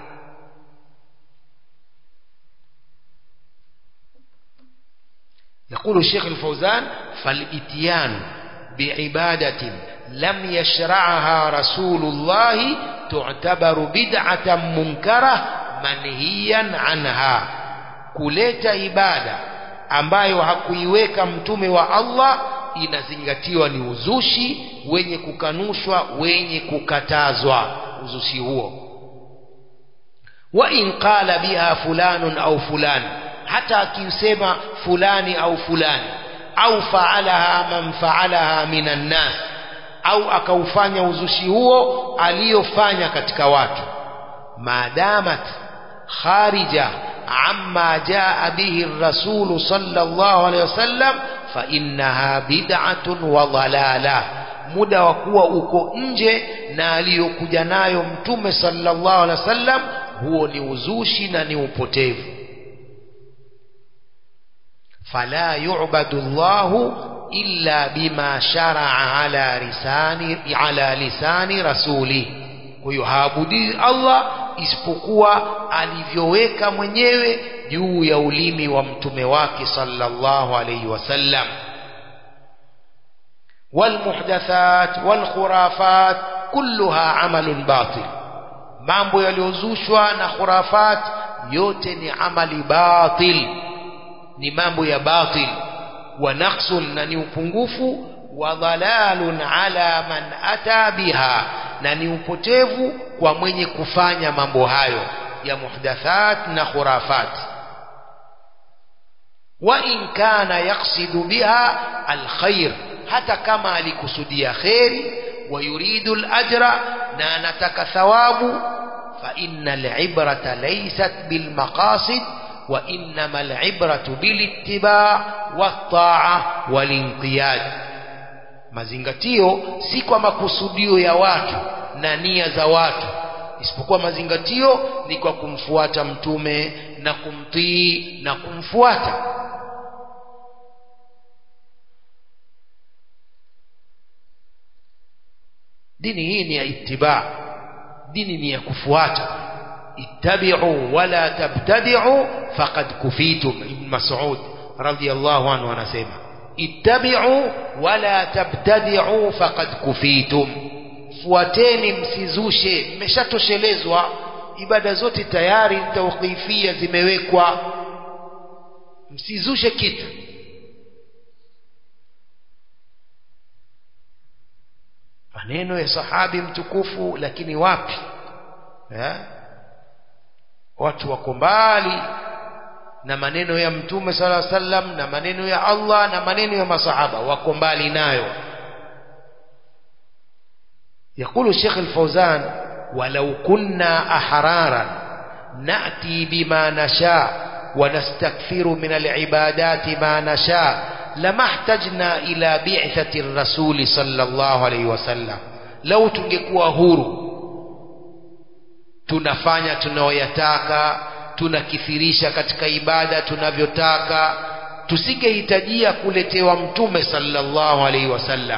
يقول الشيخ الفوزان فالاتيان بعبادة لم يشرعها رسول الله تعتبر بدعة منكرة منهيا عنها kuleta ibada ambayo hakuiweka mtume wa Allah inazingatiwa ni uzushi wenye kukanushwa wenye kukatazwa uzushi huo wa in qala biha fulanun au fulani hata akiusema fulani au fulani au faalaha man faalaha minan nas au akaufanya uzushi huo aliyofanya katika watu maadamat kharija amma jaa bihi الرسول صلى الله عليه وسلم فإنها بدعة وضلالة muda wa kuwa uko nje na aliyokuja nayo mtume sallallahu alaihi wasallam huo ni uzushi na ni upotevu fala yu'badu Allah illa bima shara'a ala lisani ala lisani rasuli kwa hiyo haabudi Allah isipokuwa alivyoweka mwenyewe juu ya ulimi wa mtume wake sallallahu alayhi wasallam والمحدثات والخرافات كلها عمل باطل mambo yaliyozushwa na khurafat yote ni amali batil ni mambo ya batil wa naqsun na ni upungufu wa dhalalun ala man ata biha na ni upotevu kwa mwenye kufanya mambo hayo ya muhdathat na khurafat wa in kana yaqsidu biha alkhair hata kama alikusudia kheri wa yuridu alajra na anataka thawabu fa innal ibrata laysat bil maqasid wa innamal ibratu bil ittiba' wat ta'a wal inqiyad mazingatio si kwa makusudio ya watu na nia za watu isipokuwa mazingatio ni kwa kumfuata mtume na kumtii na kumfuata dini hii ni ya ittiba dini ni ya kufuata ittabi'u wala tabtadi'u faqad kufitum ibn mas'ud radiyallahu anhu anasema ittabi'u wala tabtadi'u faqad kufitum fuateni msizushe mmeshatoshelezwa ibada zote tayari tawqifia zimewekwa msizushe kitu maneno ya sahabi mtukufu lakini wapi ya? watu wako mbali na maneno ya mtume sala sallam na maneno ya Allah na maneno ya masahaba wako mbali nayo يقول الشيخ الفوزان ولو كنا أحرارا نأتي بما نشاء ونستكثر من العبادات ما نشاء لما احتجنا إلى بعثة الرسول صلى الله عليه وسلم لو tungekuwa huru tunafanya tunayoyataka tunakithirisha katika ibada tunavyotaka tusingehitajia kuletewa mtume sallallahu alaihi wasallam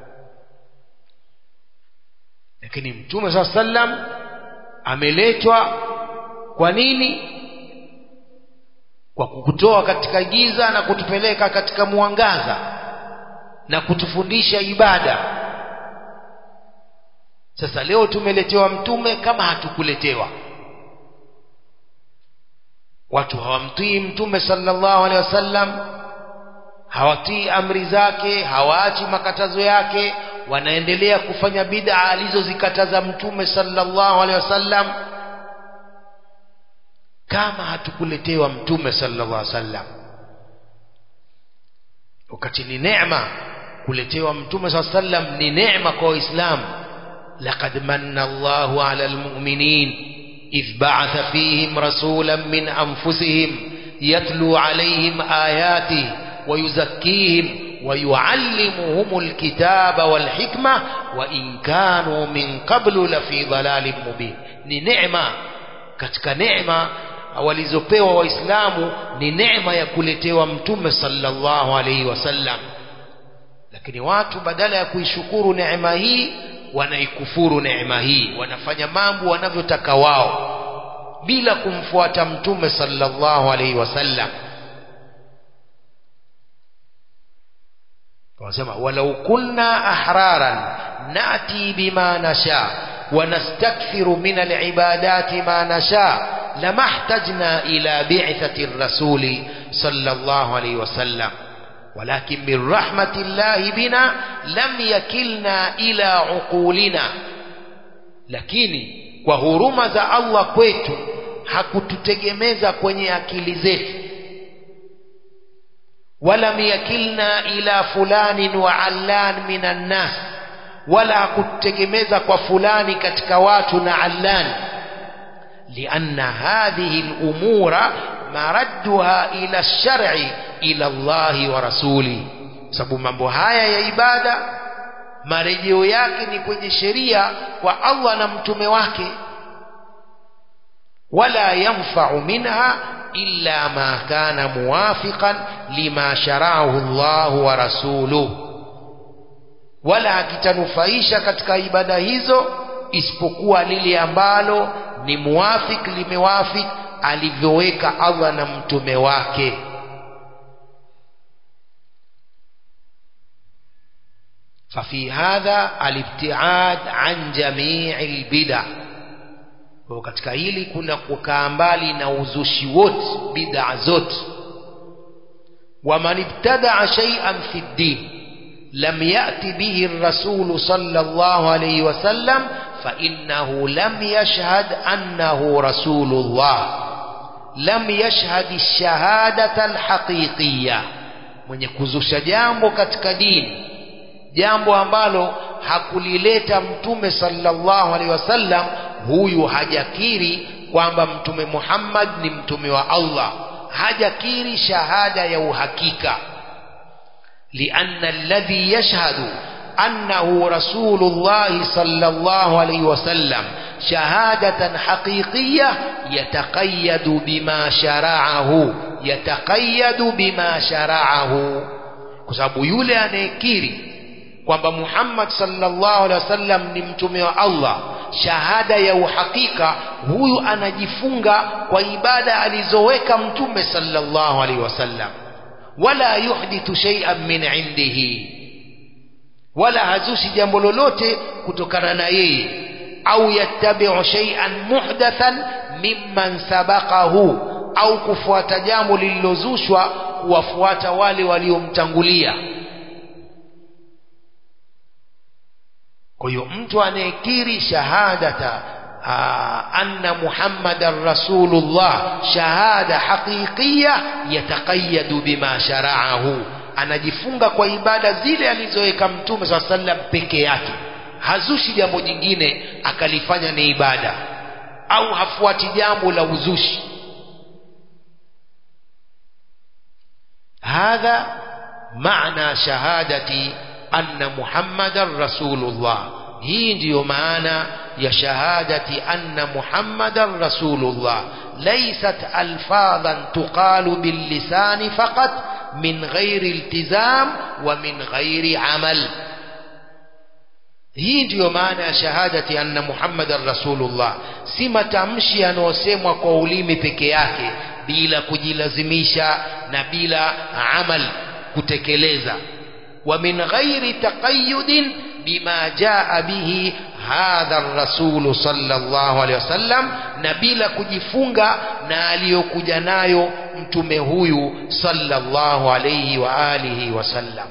lakini mtume saa sallam ameletwa kwa nini kwa kukutoa katika giza na kutupeleka katika mwangaza na kutufundisha ibada sasa leo tumeletewa mtume kama hatukuletewa watu hawamtii mtume sallallahu alaihi wasallam hawatii amri zake hawaachi makatazo yake wanaendelea kufanya bid'a alizozikataza mtume sallallahu alaihi wasallam kama hatukuletewa mtume sallallahu alaihi wasallam wakati ni neema kuletewa mtume sallallahu alaihi wasallam ni neema kwa waislamu laqad manna Allahu ala almu'minin إذ بعث فيهم رسولا من أنفسهم يتلو عليهم آياته ويزكيهم ويعلمهم الكتاب والحكمة وإن كانوا من قبل لفي ضلال مبين ni neema katika neema walizopewa waislamu ni neema ya kuletewa mtume sallallahu alaihi wasallam lakini watu badala ya kuishukuru neema hii wanaikufuru neema hii wanafanya mambo wanavyotaka wao bila kumfuata mtume sallallahu alaihi wasallam wanasema walau kunna ahraran nati bima nasha ونستكثر من العبادات ما نشاء لما احتجنا إلى بعثة الرسول صلى الله عليه وسلم ولكن من رحمة الله بنا لم يكلنا إلى عقولنا lakini kwa huruma za Allah kwetu hakututegemeza kwenye akili zetu walam yakilna ila fulanin wa allan minan nas wala hakutegemeza kwa fulani katika watu na allan lianna hadhihi lumura maradduha ila lshari ila Allahi wa rasuli sababu mambo haya ya ibada marejeo yake ni kwenye sheria kwa Allah na mtume wake wala yanfa'u minha illa ma kana muwafiqan lima shara'ahu Allah wa rasuluhu wala hakitanufaisha katika ibada hizo isipokuwa lile ambalo ni muwafik limewafik alivyoweka Allah na mtume wake ففي هذا الابتعاد عن جميع البدع kwa katika hili kuna kukaa mbali na uzushi wote bid'a zote waman ibtadaa shay'an fi ddin lam yati bihi ar-rasul sallallahu alayhi wasallam fa innahu lam yashhad annahu rasulullah lam yashhad ash-shahadata al-haqiqiyya mwenye kuzusha jambo katika dini jambo ambalo hakulileta mtume sallallahu alaihi wasallam huyu hajakiri kwamba mtume Muhammad ni mtume wa Allah hajakiri shahada ya uhakika lianna alladhi yashhadu annahu rasulullah sallallahu alaihi wasallam shahadatan haqiqiyya yataqayyadu bima shara'ahu yataqayyadu bima shara'ahu kwa sababu yule anayekiri kwamba Muhammad sallallahu alaihi wasallam ni mtume wa Allah shahada ya uhakika huyu anajifunga kwa ibada alizoweka mtume sallallahu alaihi wasallam wala yuhdithu shay'an min indihi wala hazushi jambo lolote kutokana na yeye au yattabi'u shay'an muhdathan mimman sabaqahu au kufuata jambo lililozushwa kuwafuata wale waliomtangulia kwa hiyo mtu anayekiri shahadata anna muhammadan rasulullah shahada haqiqiya yataqayyadu bima shara'ahu anajifunga kwa ibada zile alizoweka mtume saa sallam peke yake hazushi jambo jingine akalifanya ni ibada au hafuati jambo la uzushi hadha maana shahadati anna muhammadan rasulullah hii ndiyo maana ya shahadati anna muhammadan rasulullah laysat alfadhan tuqalu billisani faqat min ghairi iltizam wa min ghairi amal hii ndiyo maana ya shahadati anna muhammadan rasulullah si matamshi yanayosemwa kwa ulimi peke yake bila kujilazimisha na bila amal kutekeleza ومن غير تقيد بما جاء به هذا الرسول صلى الله عليه وسلم نبيلا kujifunga na aliyokuja nayo mtume huyu sallallahu alayhi wa alihi wasallam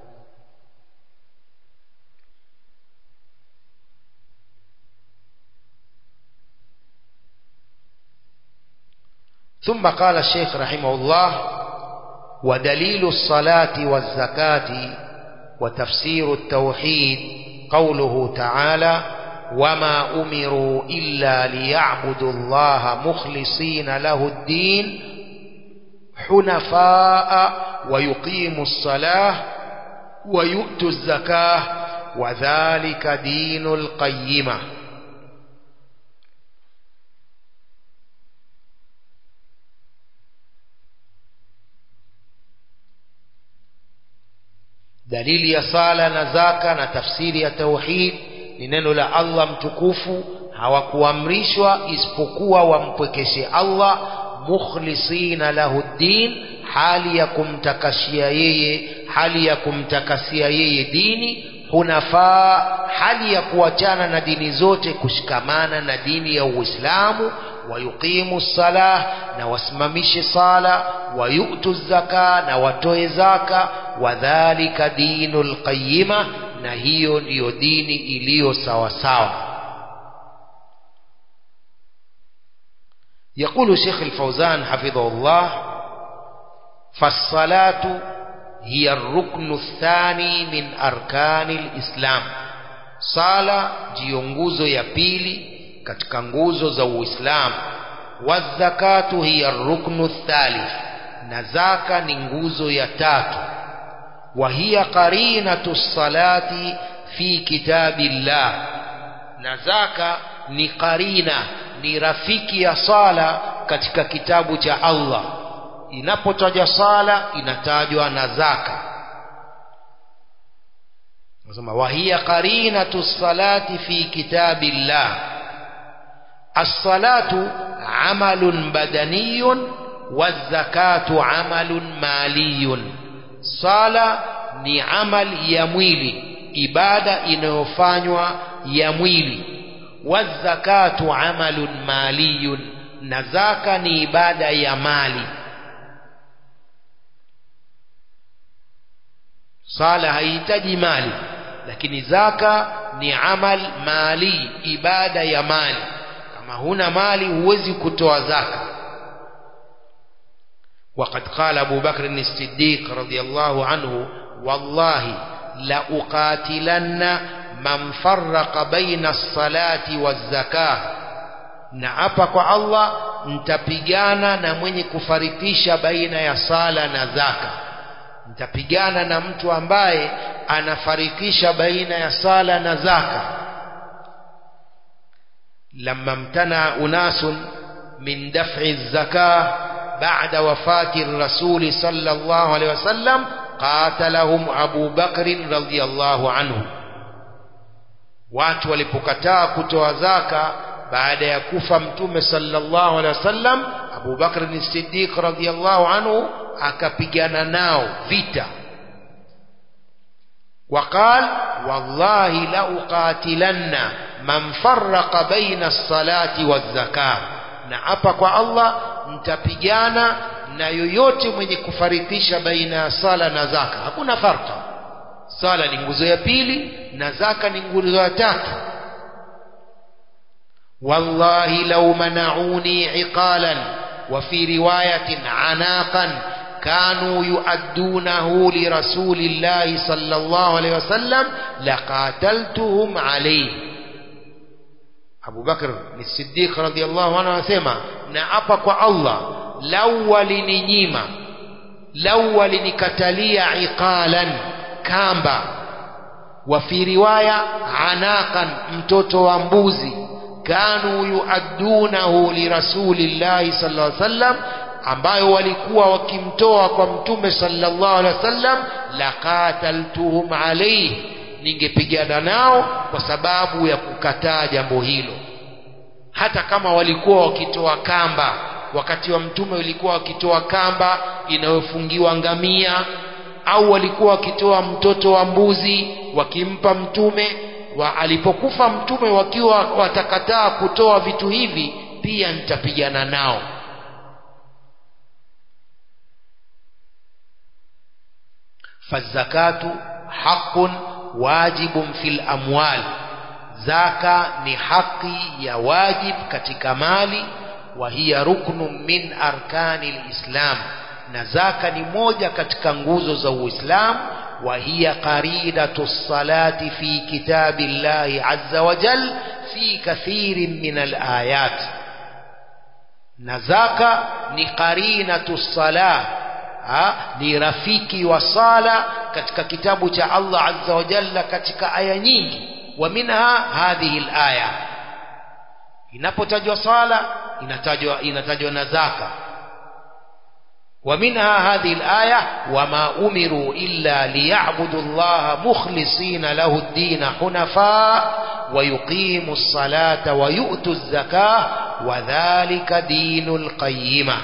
ثم قال الشيخ رحمه الله ودليل الصلاة والزكاة وتفسير التوحيد قوله تعالى وما أمروا إلا ليعبدوا الله مخلصين له الدين حنفاء ويقيموا الصلاة ويؤتوا الزكاة وذلك دين القيمة dalili ya sala na zaka na tafsiri ya tauhid ni neno la Allah mtukufu hawakuamrishwa isipokuwa wampwekeshe Allah mukhlisina lahu ddin hali ya kumtakashia yeye hali ya kumtakasia yeye dini hunafaa hali ya kuachana na dini zote kushikamana na dini ya Uislamu wayuqimu salah na wasimamishe sala wayutu zaka na watoe zaka wadhalika dinul qayyima na hiyo ndiyo dini iliyo sawa sawa يقول شيخ الفوزان حفظه الله فالصلاة هي الركن الثاني من أركان الإسلام صلاة ndiyo nguzo ya pili katika nguzo za Uislamu wazakatu hiya ruknu thalith na zaka ni nguzo ya tatu wa hiya qarinatu salati fi kitabillah na zaka ni qarina ni rafiki ya sala katika kitabu cha Allah inapotajwa sala inatajwa na zaka nasema wa hiya qarinatu salati fi kitabillah as-salatu amalun badaniyun waz-zakatu amalun maliyun sala ni amali ya mwili ibada inayofanywa ya mwili wazakatu amalun maliyun na zaka ni ibada ya mali sala haihitaji mali lakini zaka ni amal mali ibada ya mali kama huna mali huwezi kutoa zaka وقد قال أبو بكر الصديق رضي الله عنه والله لأقاتلن man farraqa baina as-salati waz-zakah na hapa kwa Allah mtapigana na mwenye kufarikisha baina ya sala na zaka mtapigana na mtu ambaye anafarikisha baina ya sala na zaka lamma mtana unasun min daf'i az-zakah ba'da wafati ar-rasul sallallahu alayhi wasallam qatalahum Abu Bakr radhiyallahu anhu watu walipokataa kutoa zaka baada ya kufa mtume sallallahu alaihi wasallam Abu Bakr as-Siddiq radhiyallahu anhu akapigana nao vita وقال والله لأقاتلن من فرق بين الصلاة والزكاة na hapa kwa Allah mtapigana na yoyote mwenye kufarikisha baina ya sala na zaka hakuna farka sala ni nguzo ya pili na zaka ni nguzo ya tatu wallahi law mana'uni iqalan wa fi riwayatin anaqan kanu yuaddunahu li rasulillahi sallallahu alayhi wasallam laqataltuhum alayhi Abu Bakr ni Siddiq radhiyallahu anhu anasema na hapa kwa Allah lau walininyima lau walinikatalia iqalan kamba wa fi riwaya anaqan mtoto wa mbuzi kanu yuaddunahu li rasulillahi sallallahu alaihi wasallam ambayo walikuwa wakimtoa kwa mtume sallallahu alaihi wasallam laqataltuhum alayhi ningepigana nao kwa sababu ya kukataa jambo hilo hata kama walikuwa wakitoa kamba wakati wa mtume walikuwa wakitoa kamba inayofungiwa ngamia au walikuwa wakitoa mtoto wa mbuzi wakimpa mtume wa alipokufa mtume wakiwa watakataa kutoa vitu hivi pia nitapigana nao fazakatu haqqun wajibun fil amwal zaka ni haki ya wajib katika mali wa hiya ruknun min arkani lislam na zaka ni moja katika nguzo za uislamu وهي قرينة الصلاة في كتاب الله عز وجل في كثير من الآيات نزاك نقرينة الصلاة ni rafiki wa sala katika kitabu cha Allah azza wa jalla katika aya nyingi wa minha hadhihi alaya inapotajwa sala inatajwa inatajwa na zaka ومنها هذه الآية وما أمروا إلا ليعبدوا الله مخلصين له الدين حنفاء ويقيموا الصلاة ويؤتوا الزكاة وذلك دين القيمة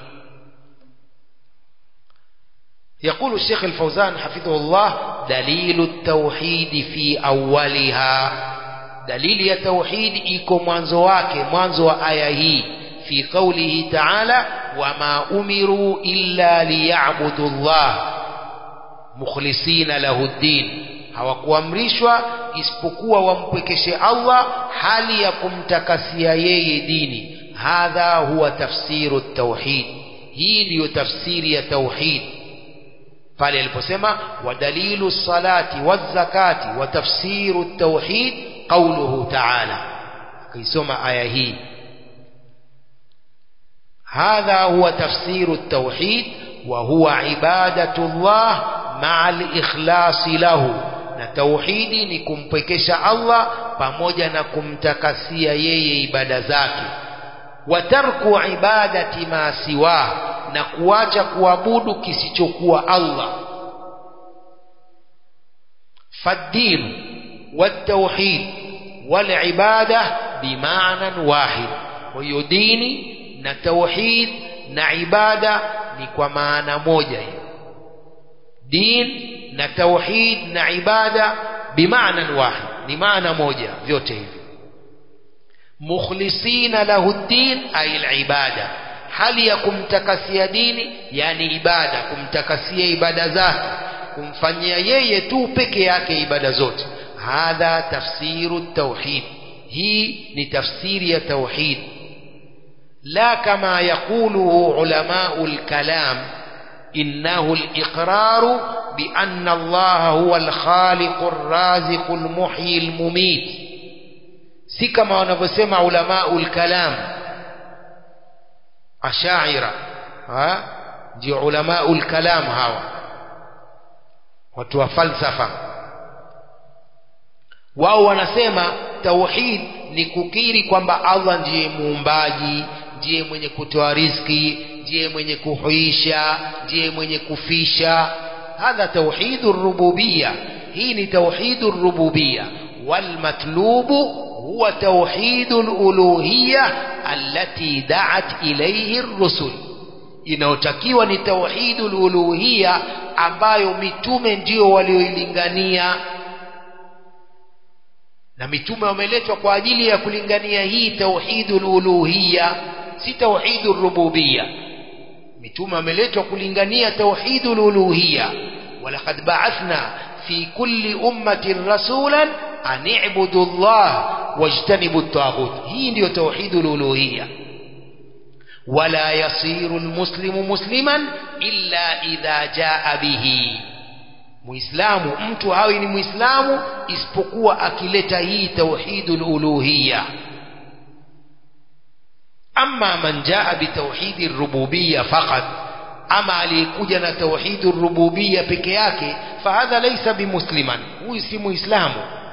يقول الشيخ الفوزان حفظه الله دليل التوحيد في أولها دليل التوحيد إيكو منزو wake mwanzo wa aya hii في قوله تعالى وما أمروا إلا ليعبدوا الله مخلصين له الدين hawakuamrishwa isipokuwa wampwekeshe Allah hali ya kumtakasia yeye dini hadha huwa tafsiru tauhid hii ndiyo tafsiri ya tauhid pale aliposema wadalilu salati wazakati wa tafsiru tauhid qauluhu ta'ala akaisoma aya hii هذا هو تفسير التوحيد وهو عبادة الله مع الإخلاص له na tauhidi ni kumpekesha Allah pamoja na kumtakasia yeye ibada zake wa tarku ibadati ma siwa na kuacha kuabudu kisichokuwa Allah faddin والتوحيد والعبادة بمعنى واحد ويديني na tauhid na ibada ni kwa maana moja hiyo din na tauhid na ibada bimaana wahid ni maana moja vyote hivi mukhlisina lahu din ay alibada hali ya kumtakasia dini yani ibada kumtakasia ibada zake kumfanyia yeye tu peke yake ibada zote hadha tafsiru tauhid hii ni tafsiri ya tauhid لا كما يقوله علماء الكلام إنه الإقرار بأن الله هو الخالق الرازق المحيي المميت si kama wanavyosema ulamau lkalam ashaira ndio ulamau lkalam hawa watu wa falsafa wao wanasema tauhid ni kukiri kwamba allah ndiye muumbaji ndiye mwenye kutoa riziki ndiye mwenye kuhuisha ndiye mwenye kufisha hadha tauhidu rububia hii ni tauhidu rububia walmatlubu huwa tauhidu luluhiya allati daat ilaihi rusul inayotakiwa ni tauhidu luluhiya ambayo mitume ndio walioilingania na mitume wameletwa kwa ajili ya kulingania hii tauhidul uluhiyya si tauhidul rububiyya mitume wameletwa kulingania tauhidul uluhiyya walaqad ba'athna fi kulli ummatin rasulan an i'budu Allah wajtanibu at-taghut hii ndiyo tauhidul uluhiyya ولا يصير المسلم مسلما إلا إذا جاء به muislamu mtu hawi ni muislamu isipokuwa akileta hii tauhidul uluhiyya amma man jaa bitauhidi rububiyya faqat ama aliyekuja na tauhidu rububiyya peke yake fahadha laysa bimusliman huyu si muislamu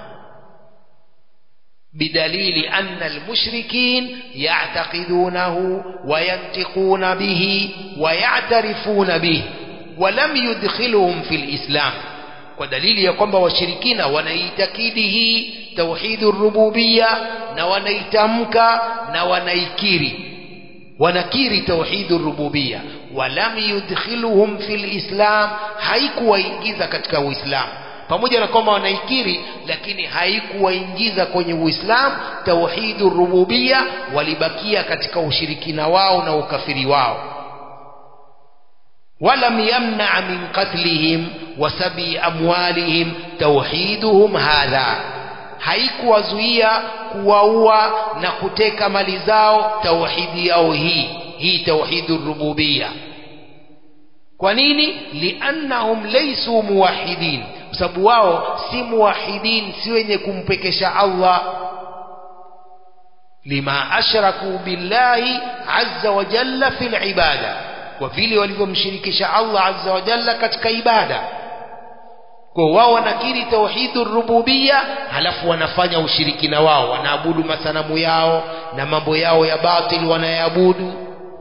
بدليل أن المشركين يعتقدونه وينطقون به ويعترفون به ولم يدخلهم في الإسلام ودليل يقوم وشركين ونيتكيده توحيد الربوبية نونيتمك نونيكيري ونكيري توحيد الربوبية ولم يدخلهم في الإسلام haikuwaingiza katika uislamu pamoja na kwamba wanaikiri lakini haikuwaingiza kwenye uislamu tauhidu rububia walibakia katika ushirikina wao na ukafiri wao ولم يمنع من قتلهم وسبي أموالهم توحيدهم هذا haikuwazuia kuwaua na kuteka mali zao tauhidi yao hii hii tauhidu rububia kwa nini liannahum laysu muwahidin kwa sababu wao si muwahidin si wenye kumpekesha Allah lima ashraku billahi azza wa jalla fil ibada kwa vile walivyomshirikisha Allah azza wa jalla katika ibada kwa wao wanakiri tauhidur rububia halafu wanafanya ushirikina wao wanaabudu masanamu yao na mambo yao ya batil wanayaabudu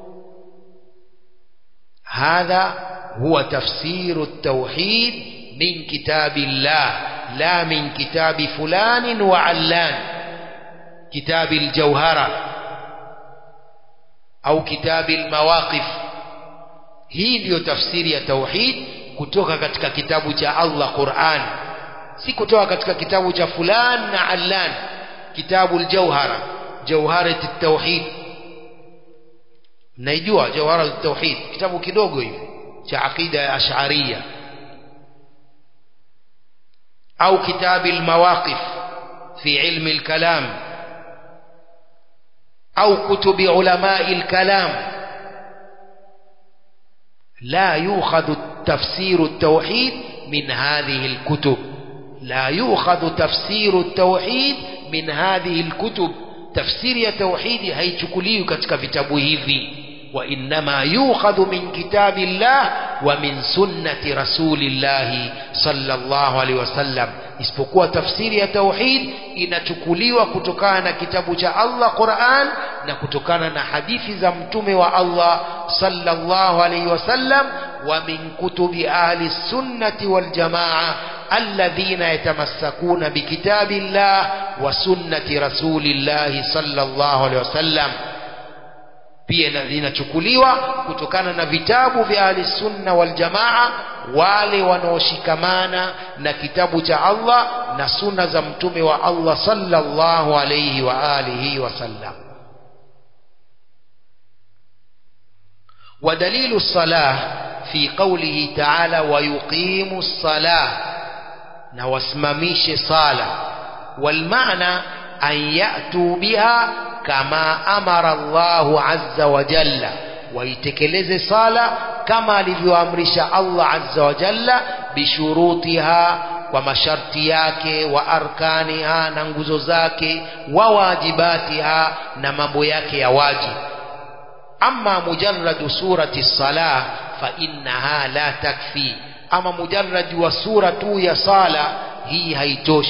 hadha huwa tafsiru التوحيد من كتاب الله لا من كتاب فلان وعلان كتاب الجوهرة أو كتاب المواقف hii ndiyo tafsiri ya tauhid kutoka katika kitabu cha Allah Qur'an si kutoka katika kitabu cha fulan na allan kitabu al-jawhara jawharat at-tauhid naijua jawharat at-tauhid kitabu kidogo hivi cha aqida ya ash'ariyya au kitabu al-mawaqif fi ilmi al-kalam au kutubi ulama al-kalam لا يؤخذ تفسير التوحيد من هذه الكتب لا يؤخذ تفسير التوحيد من هذه الكتب تفسير التوحيد هيchukuliwi katika vitabu hivi وإنما يؤخذ من كتاب الله ومن سنة رسول الله صلى الله عليه وسلم isipokuwa tafsiri ya tauhid inachukuliwa kutokana na kitabu cha Allah Qur'an na kutokana na hadithi za mtume wa Allah sallallahu alayhi wasallam wa min kutubi ahli sunnati wal jamaa alladhina yatamassakuna bikitabillah wa sunnati rasulillahi sallallahu alayhi wasallam pia linachukuliwa kutokana na vitabu vya ahli sunna wal jamaa wale wanaoshikamana na kitabu cha Allah na sunna za mtume wa Allah sallallahu alayhi wa alihi wasallam ودليل الصلاة في قوله تعالى ويقيم الصلاة نواسمميش صلاة والمعنى أن يأتوا بها كما أمر الله عز وجل ويتكلز صلاة كما لفيوامرش الله عز وجل بشروطها ومشرطي yake وأركانها na nguzo zake وواجباتها na mambo yake ya wajibu أما مجرد سورة الصلاة فإنها لا تكفي أما مجرد وسورة يا صلاة هي هيتوش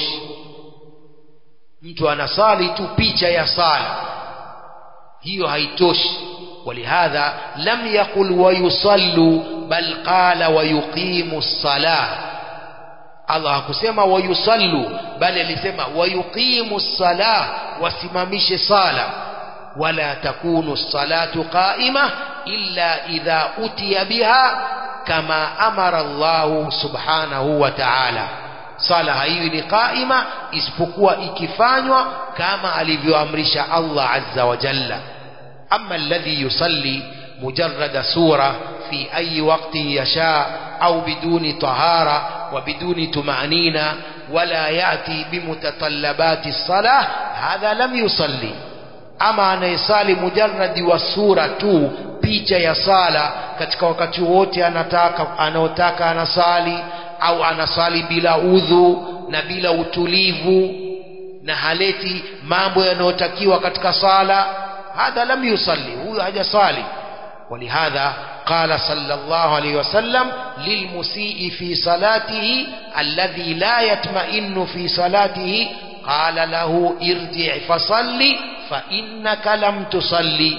mtu anasali tu picha ya sala hiyo haitoshi ولهذا لم يقل ويصلوا بل قال ويقيم الصلاة Allah hakusema wayusallu bali alisema wayuqimu الصلاة wasimamishe sala ولا تكون الصلاة قائمة إلا إذا أتي بها كما أمر الله سبحانه وتعالى sala haiwi ni qaima isipokuwa ikifanywa kama alivyoamrisha Allah azza wa jalla amma alladhi yusalli mujarrada sura fi ayi waqti yasha au biduni tahara wa biduni tumanina wala yati bimutatallabati salah hadha lam yusalli ama anayesali mujarradi wa sura tu picha ya sala katika wakati wote anataka anaotaka anasali au anasali bila udhu na bila utulivu na haleti mambo yanayotakiwa katika sala hadha lam yusalli huyo hajasali ولهذا قال صلى الله عليه وسلم للمسيء في صلاته الذي لا يطمئن في صلاته قال له ارجع فصلي فإنك لم تصلي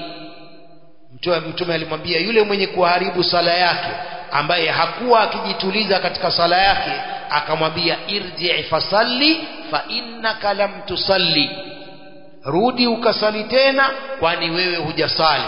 mtume alimwambia yule mwenye kuharibu sala yake ambaye hakuwa akijituliza katika sala yake akamwambia irji fasalli fa innaka lam tusalli rudi ukasali tena kwani wewe hujasali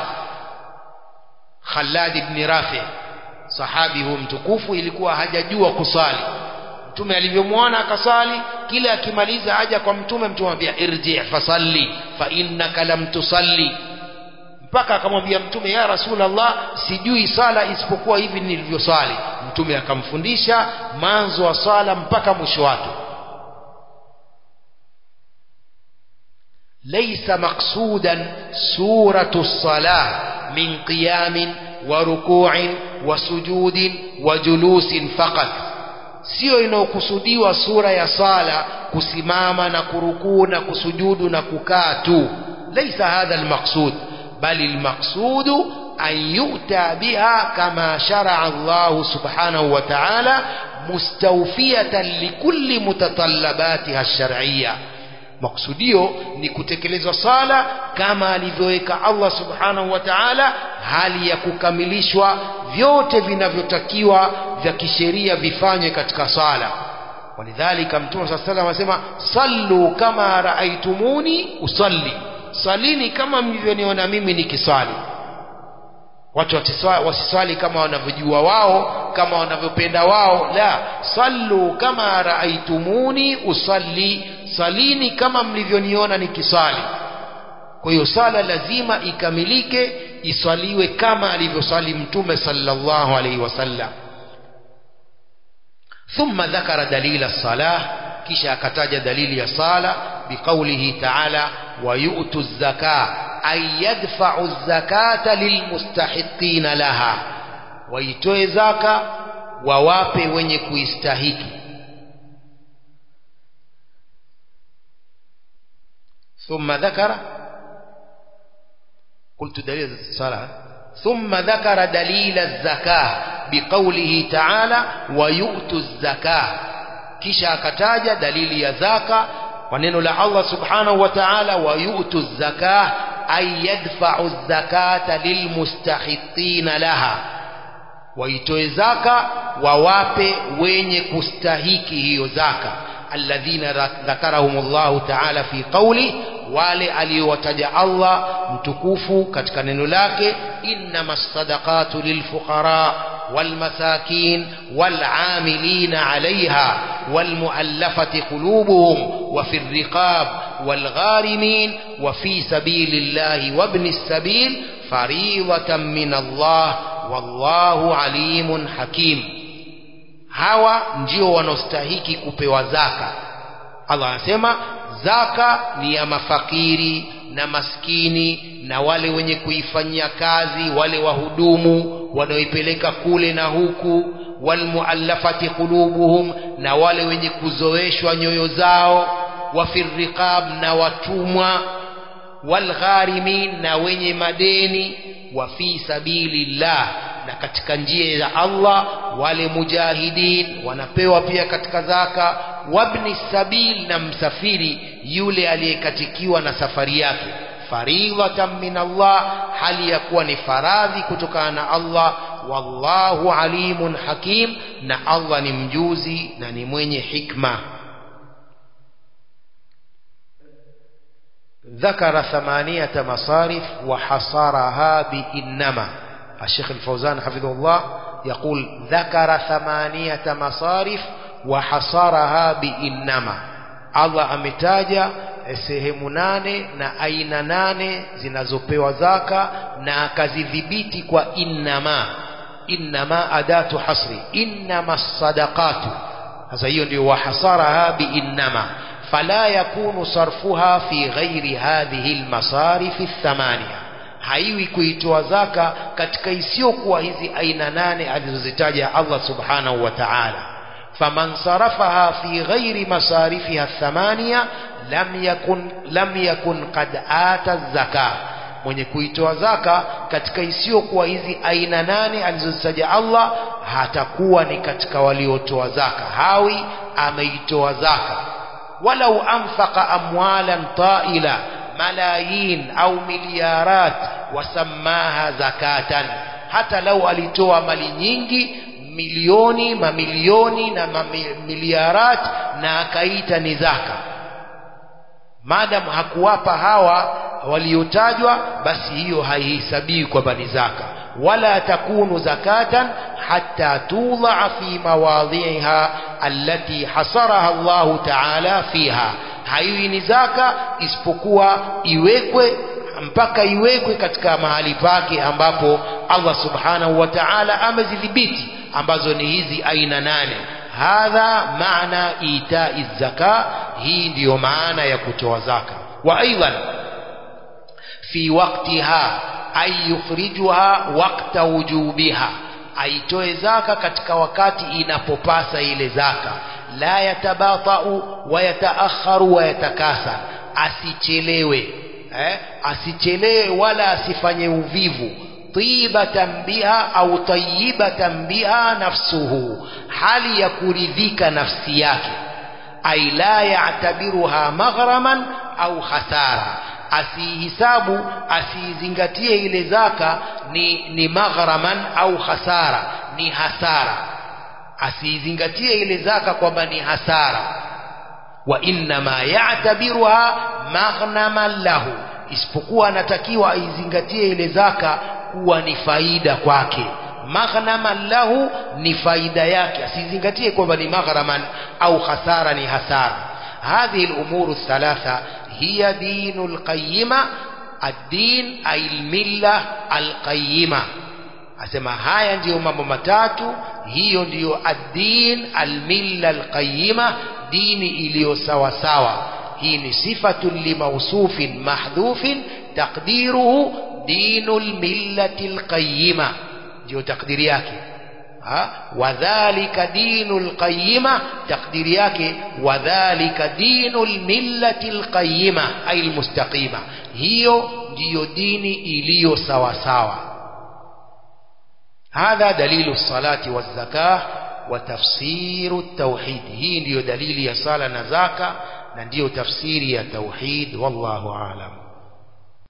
Khalad ibn Rafi sahabi huyu mtukufu ilikuwa hajajua kusali mtume alivyomwona akasali kila akimaliza aja kwa mtume mtume anambia irji fasalli fa innaka lam tusalli mpaka akamwambia mtume ya rasulallah sijui sala isipokuwa hivi nilivyosali mtume akamfundisha mwanzo wa sala mpaka mwisho wake ليس مقصودا سورة الصلاة من قيام وركوع وسجود وجلوس فقط sio inayokusudiwa sura ya sala kusimama na kurukuu na kusujudu na kukaa tu laisa hadha almaqsud bali almaqsudu an yu'ta biha kama shar'a Allah subhanahu wa ta'ala mustawfiyatan likulli mutatallabatiha ash-shar'iyyah maksudio ni kutekelezwa sala kama alivyoweka Allah subhanahu wa ta'ala hali ya kukamilishwa vyote vinavyotakiwa vya kisheria vifanywe katika sala walidhalika mtume saa salam anasema sallu kama raaitumuni usalli salini kama mlivyoniona mimi nikiswali watu wasiswali kama wanavyojua wao kama wanavyopenda wao la sallu kama raaitumuni usalli salini kama mlivyoniona nikiswali kwa hiyo sala lazima ikamilike iswaliwe kama alivyoswali mtume sallallahu alaihi wasallam ثم ذكر دليل الصلاة كشا كتاج دليل الصلاة بقوله تعالى ويؤتوا الزكاة أي يدفع الزكاة للمستحقين لها ويتوي زكاة وواpe wenye kuistahiki ثم ذكر قلت دليل الصلاة ثم ذكر دليل الزكاة بقوله تعالى ويؤتوا الزكاة kisha akataja dalili ya zaka kwa neno la Allah subhanahu wa ta'ala wayutu zaka ay yadfa'u zakata lilmustahiqina laha waitoe zaka wawape wenye kustahiki hiyo zaka alladhina dhakarahumullahu ta'ala fi qawli wale aliyowataja Allah mtukufu katika neno lake innamas sadaqatu lilfuqara والمساكين والعاملين عليها والمؤلفة قلوبهم وفي الرقاب والغارمين وفي سبيل الله وابن السبيل فريضة من الله والله عليم حكيم hawa ndio wanaostahiki kupewa zaka Allah anasema zaka ni ya mafakiri na maskini na wale wenye kuifanyia kazi wale wahudumu wanaoipeleka kule na huku walmuallafati qulubuhum na wale wenye kuzoeshwa nyoyo zao wafirriqab na watumwa walgharimin na wenye madeni wa fi sabilillah na katika njia ya Allah wale mujahidin wanapewa pia katika zaka wabni sabil na msafiri yule aliyekatikiwa na safari yake faridhatan min Allah hali ya kuwa ni faradhi kutokana na Allah wallahu alimun hakim na Allah ni mjuzi na ni mwenye hikma ذكر ثمانية مصارف وحصرها بإنما الشيخ الفوزان حفظه الله يقول ذكر ثمانية مصارف وحصرها بإنما الله ametaja sehemu nane na aina nane zinazopewa zaka na akazidhibiti kwa innama innama adatu hasri innama sadaqatu sasa hiyo ndio wahasaraha biinnama fala yakunu sarfuha fi ghairi hadhihi almasarif athamania haiwi kuitoa zaka katika isiyokuwa hizi aina nane alizozitaja Allah subhanahu wa ta'ala faman sarafaha fi ghairi masarifiha athamania lam yakun lam yakun qad ata zaka mwenye kuitoa zaka katika isiyokuwa hizi aina nane alizozitaja Allah hatakuwa ni katika waliotoa zaka hawi ameitoa zaka walau anfaqa amwalan ta'ila malayin au miliarat wasamaha zakatan hata lau alitoa mali nyingi milioni mamilioni na mamiliarat na akaita ni zaka madam hakuwapa hawa waliotajwa basi hiyo haihesabiwi kwamba ni zaka wala takunu zakatan hatta tudhaa fi mawadhiha allati hasaraha Allahu ta'ala fiha haiwi ni zaka isipokuwa iwekwe mpaka iwekwe katika mahali pake ambapo Allah subhanahu wa ta'ala amezidhibiti ambazo ni hizi aina nane hadha maana itai zaka hii ndiyo maana ya kutoa zaka wa aidan fi waqtiha ay yukhrijuha waqta wujubiha aitoe zaka katika wakati inapopasa ile zaka la yatabatau wa yataakharu wa yatakasa asichelewe eh? asichelewe wala asifanye uvivu tibatan biha au tayibatan biha nafsuhu hali ya kuridhika nafsi yake ay la ya'tabiruha maghraman au khasara asihisabu asiizingatie ile zaka ni, ni maghraman au khasara ni hasara asiizingatie ile zaka kwamba ni hasara wa innama ya'tabiruha maghnaman lahu isipokuwa anatakiwa aizingatie ile zaka kuwa ni faida kwake maghnaman lahu ni faida yake asizingatie kwamba ni maghraman au khasara ni hasara هذه الأمور الثلاثة هي دين القيمة الدين أي الملة القيمة asema haya ndiyo mambo matatu hiyo ndiyo ad-din al-milla al-qayyima dini iliyo sawa sawa hii ni sifatu limausufin mahdhufin taqdiruhu dinul millati al-qayyima ndio takdiri yake wadhalika dinul qayyima takdiri yake wadhalika dinul millati al-qayyima ay al-mustaqima hiyo ndiyo dini iliyo sawa sawa هذا دليل الصلاة والزكاة وتفسير التوحيد هي ndio dalili ya sala na zaka na ndio tafsiri ya tauhid wallahu aalam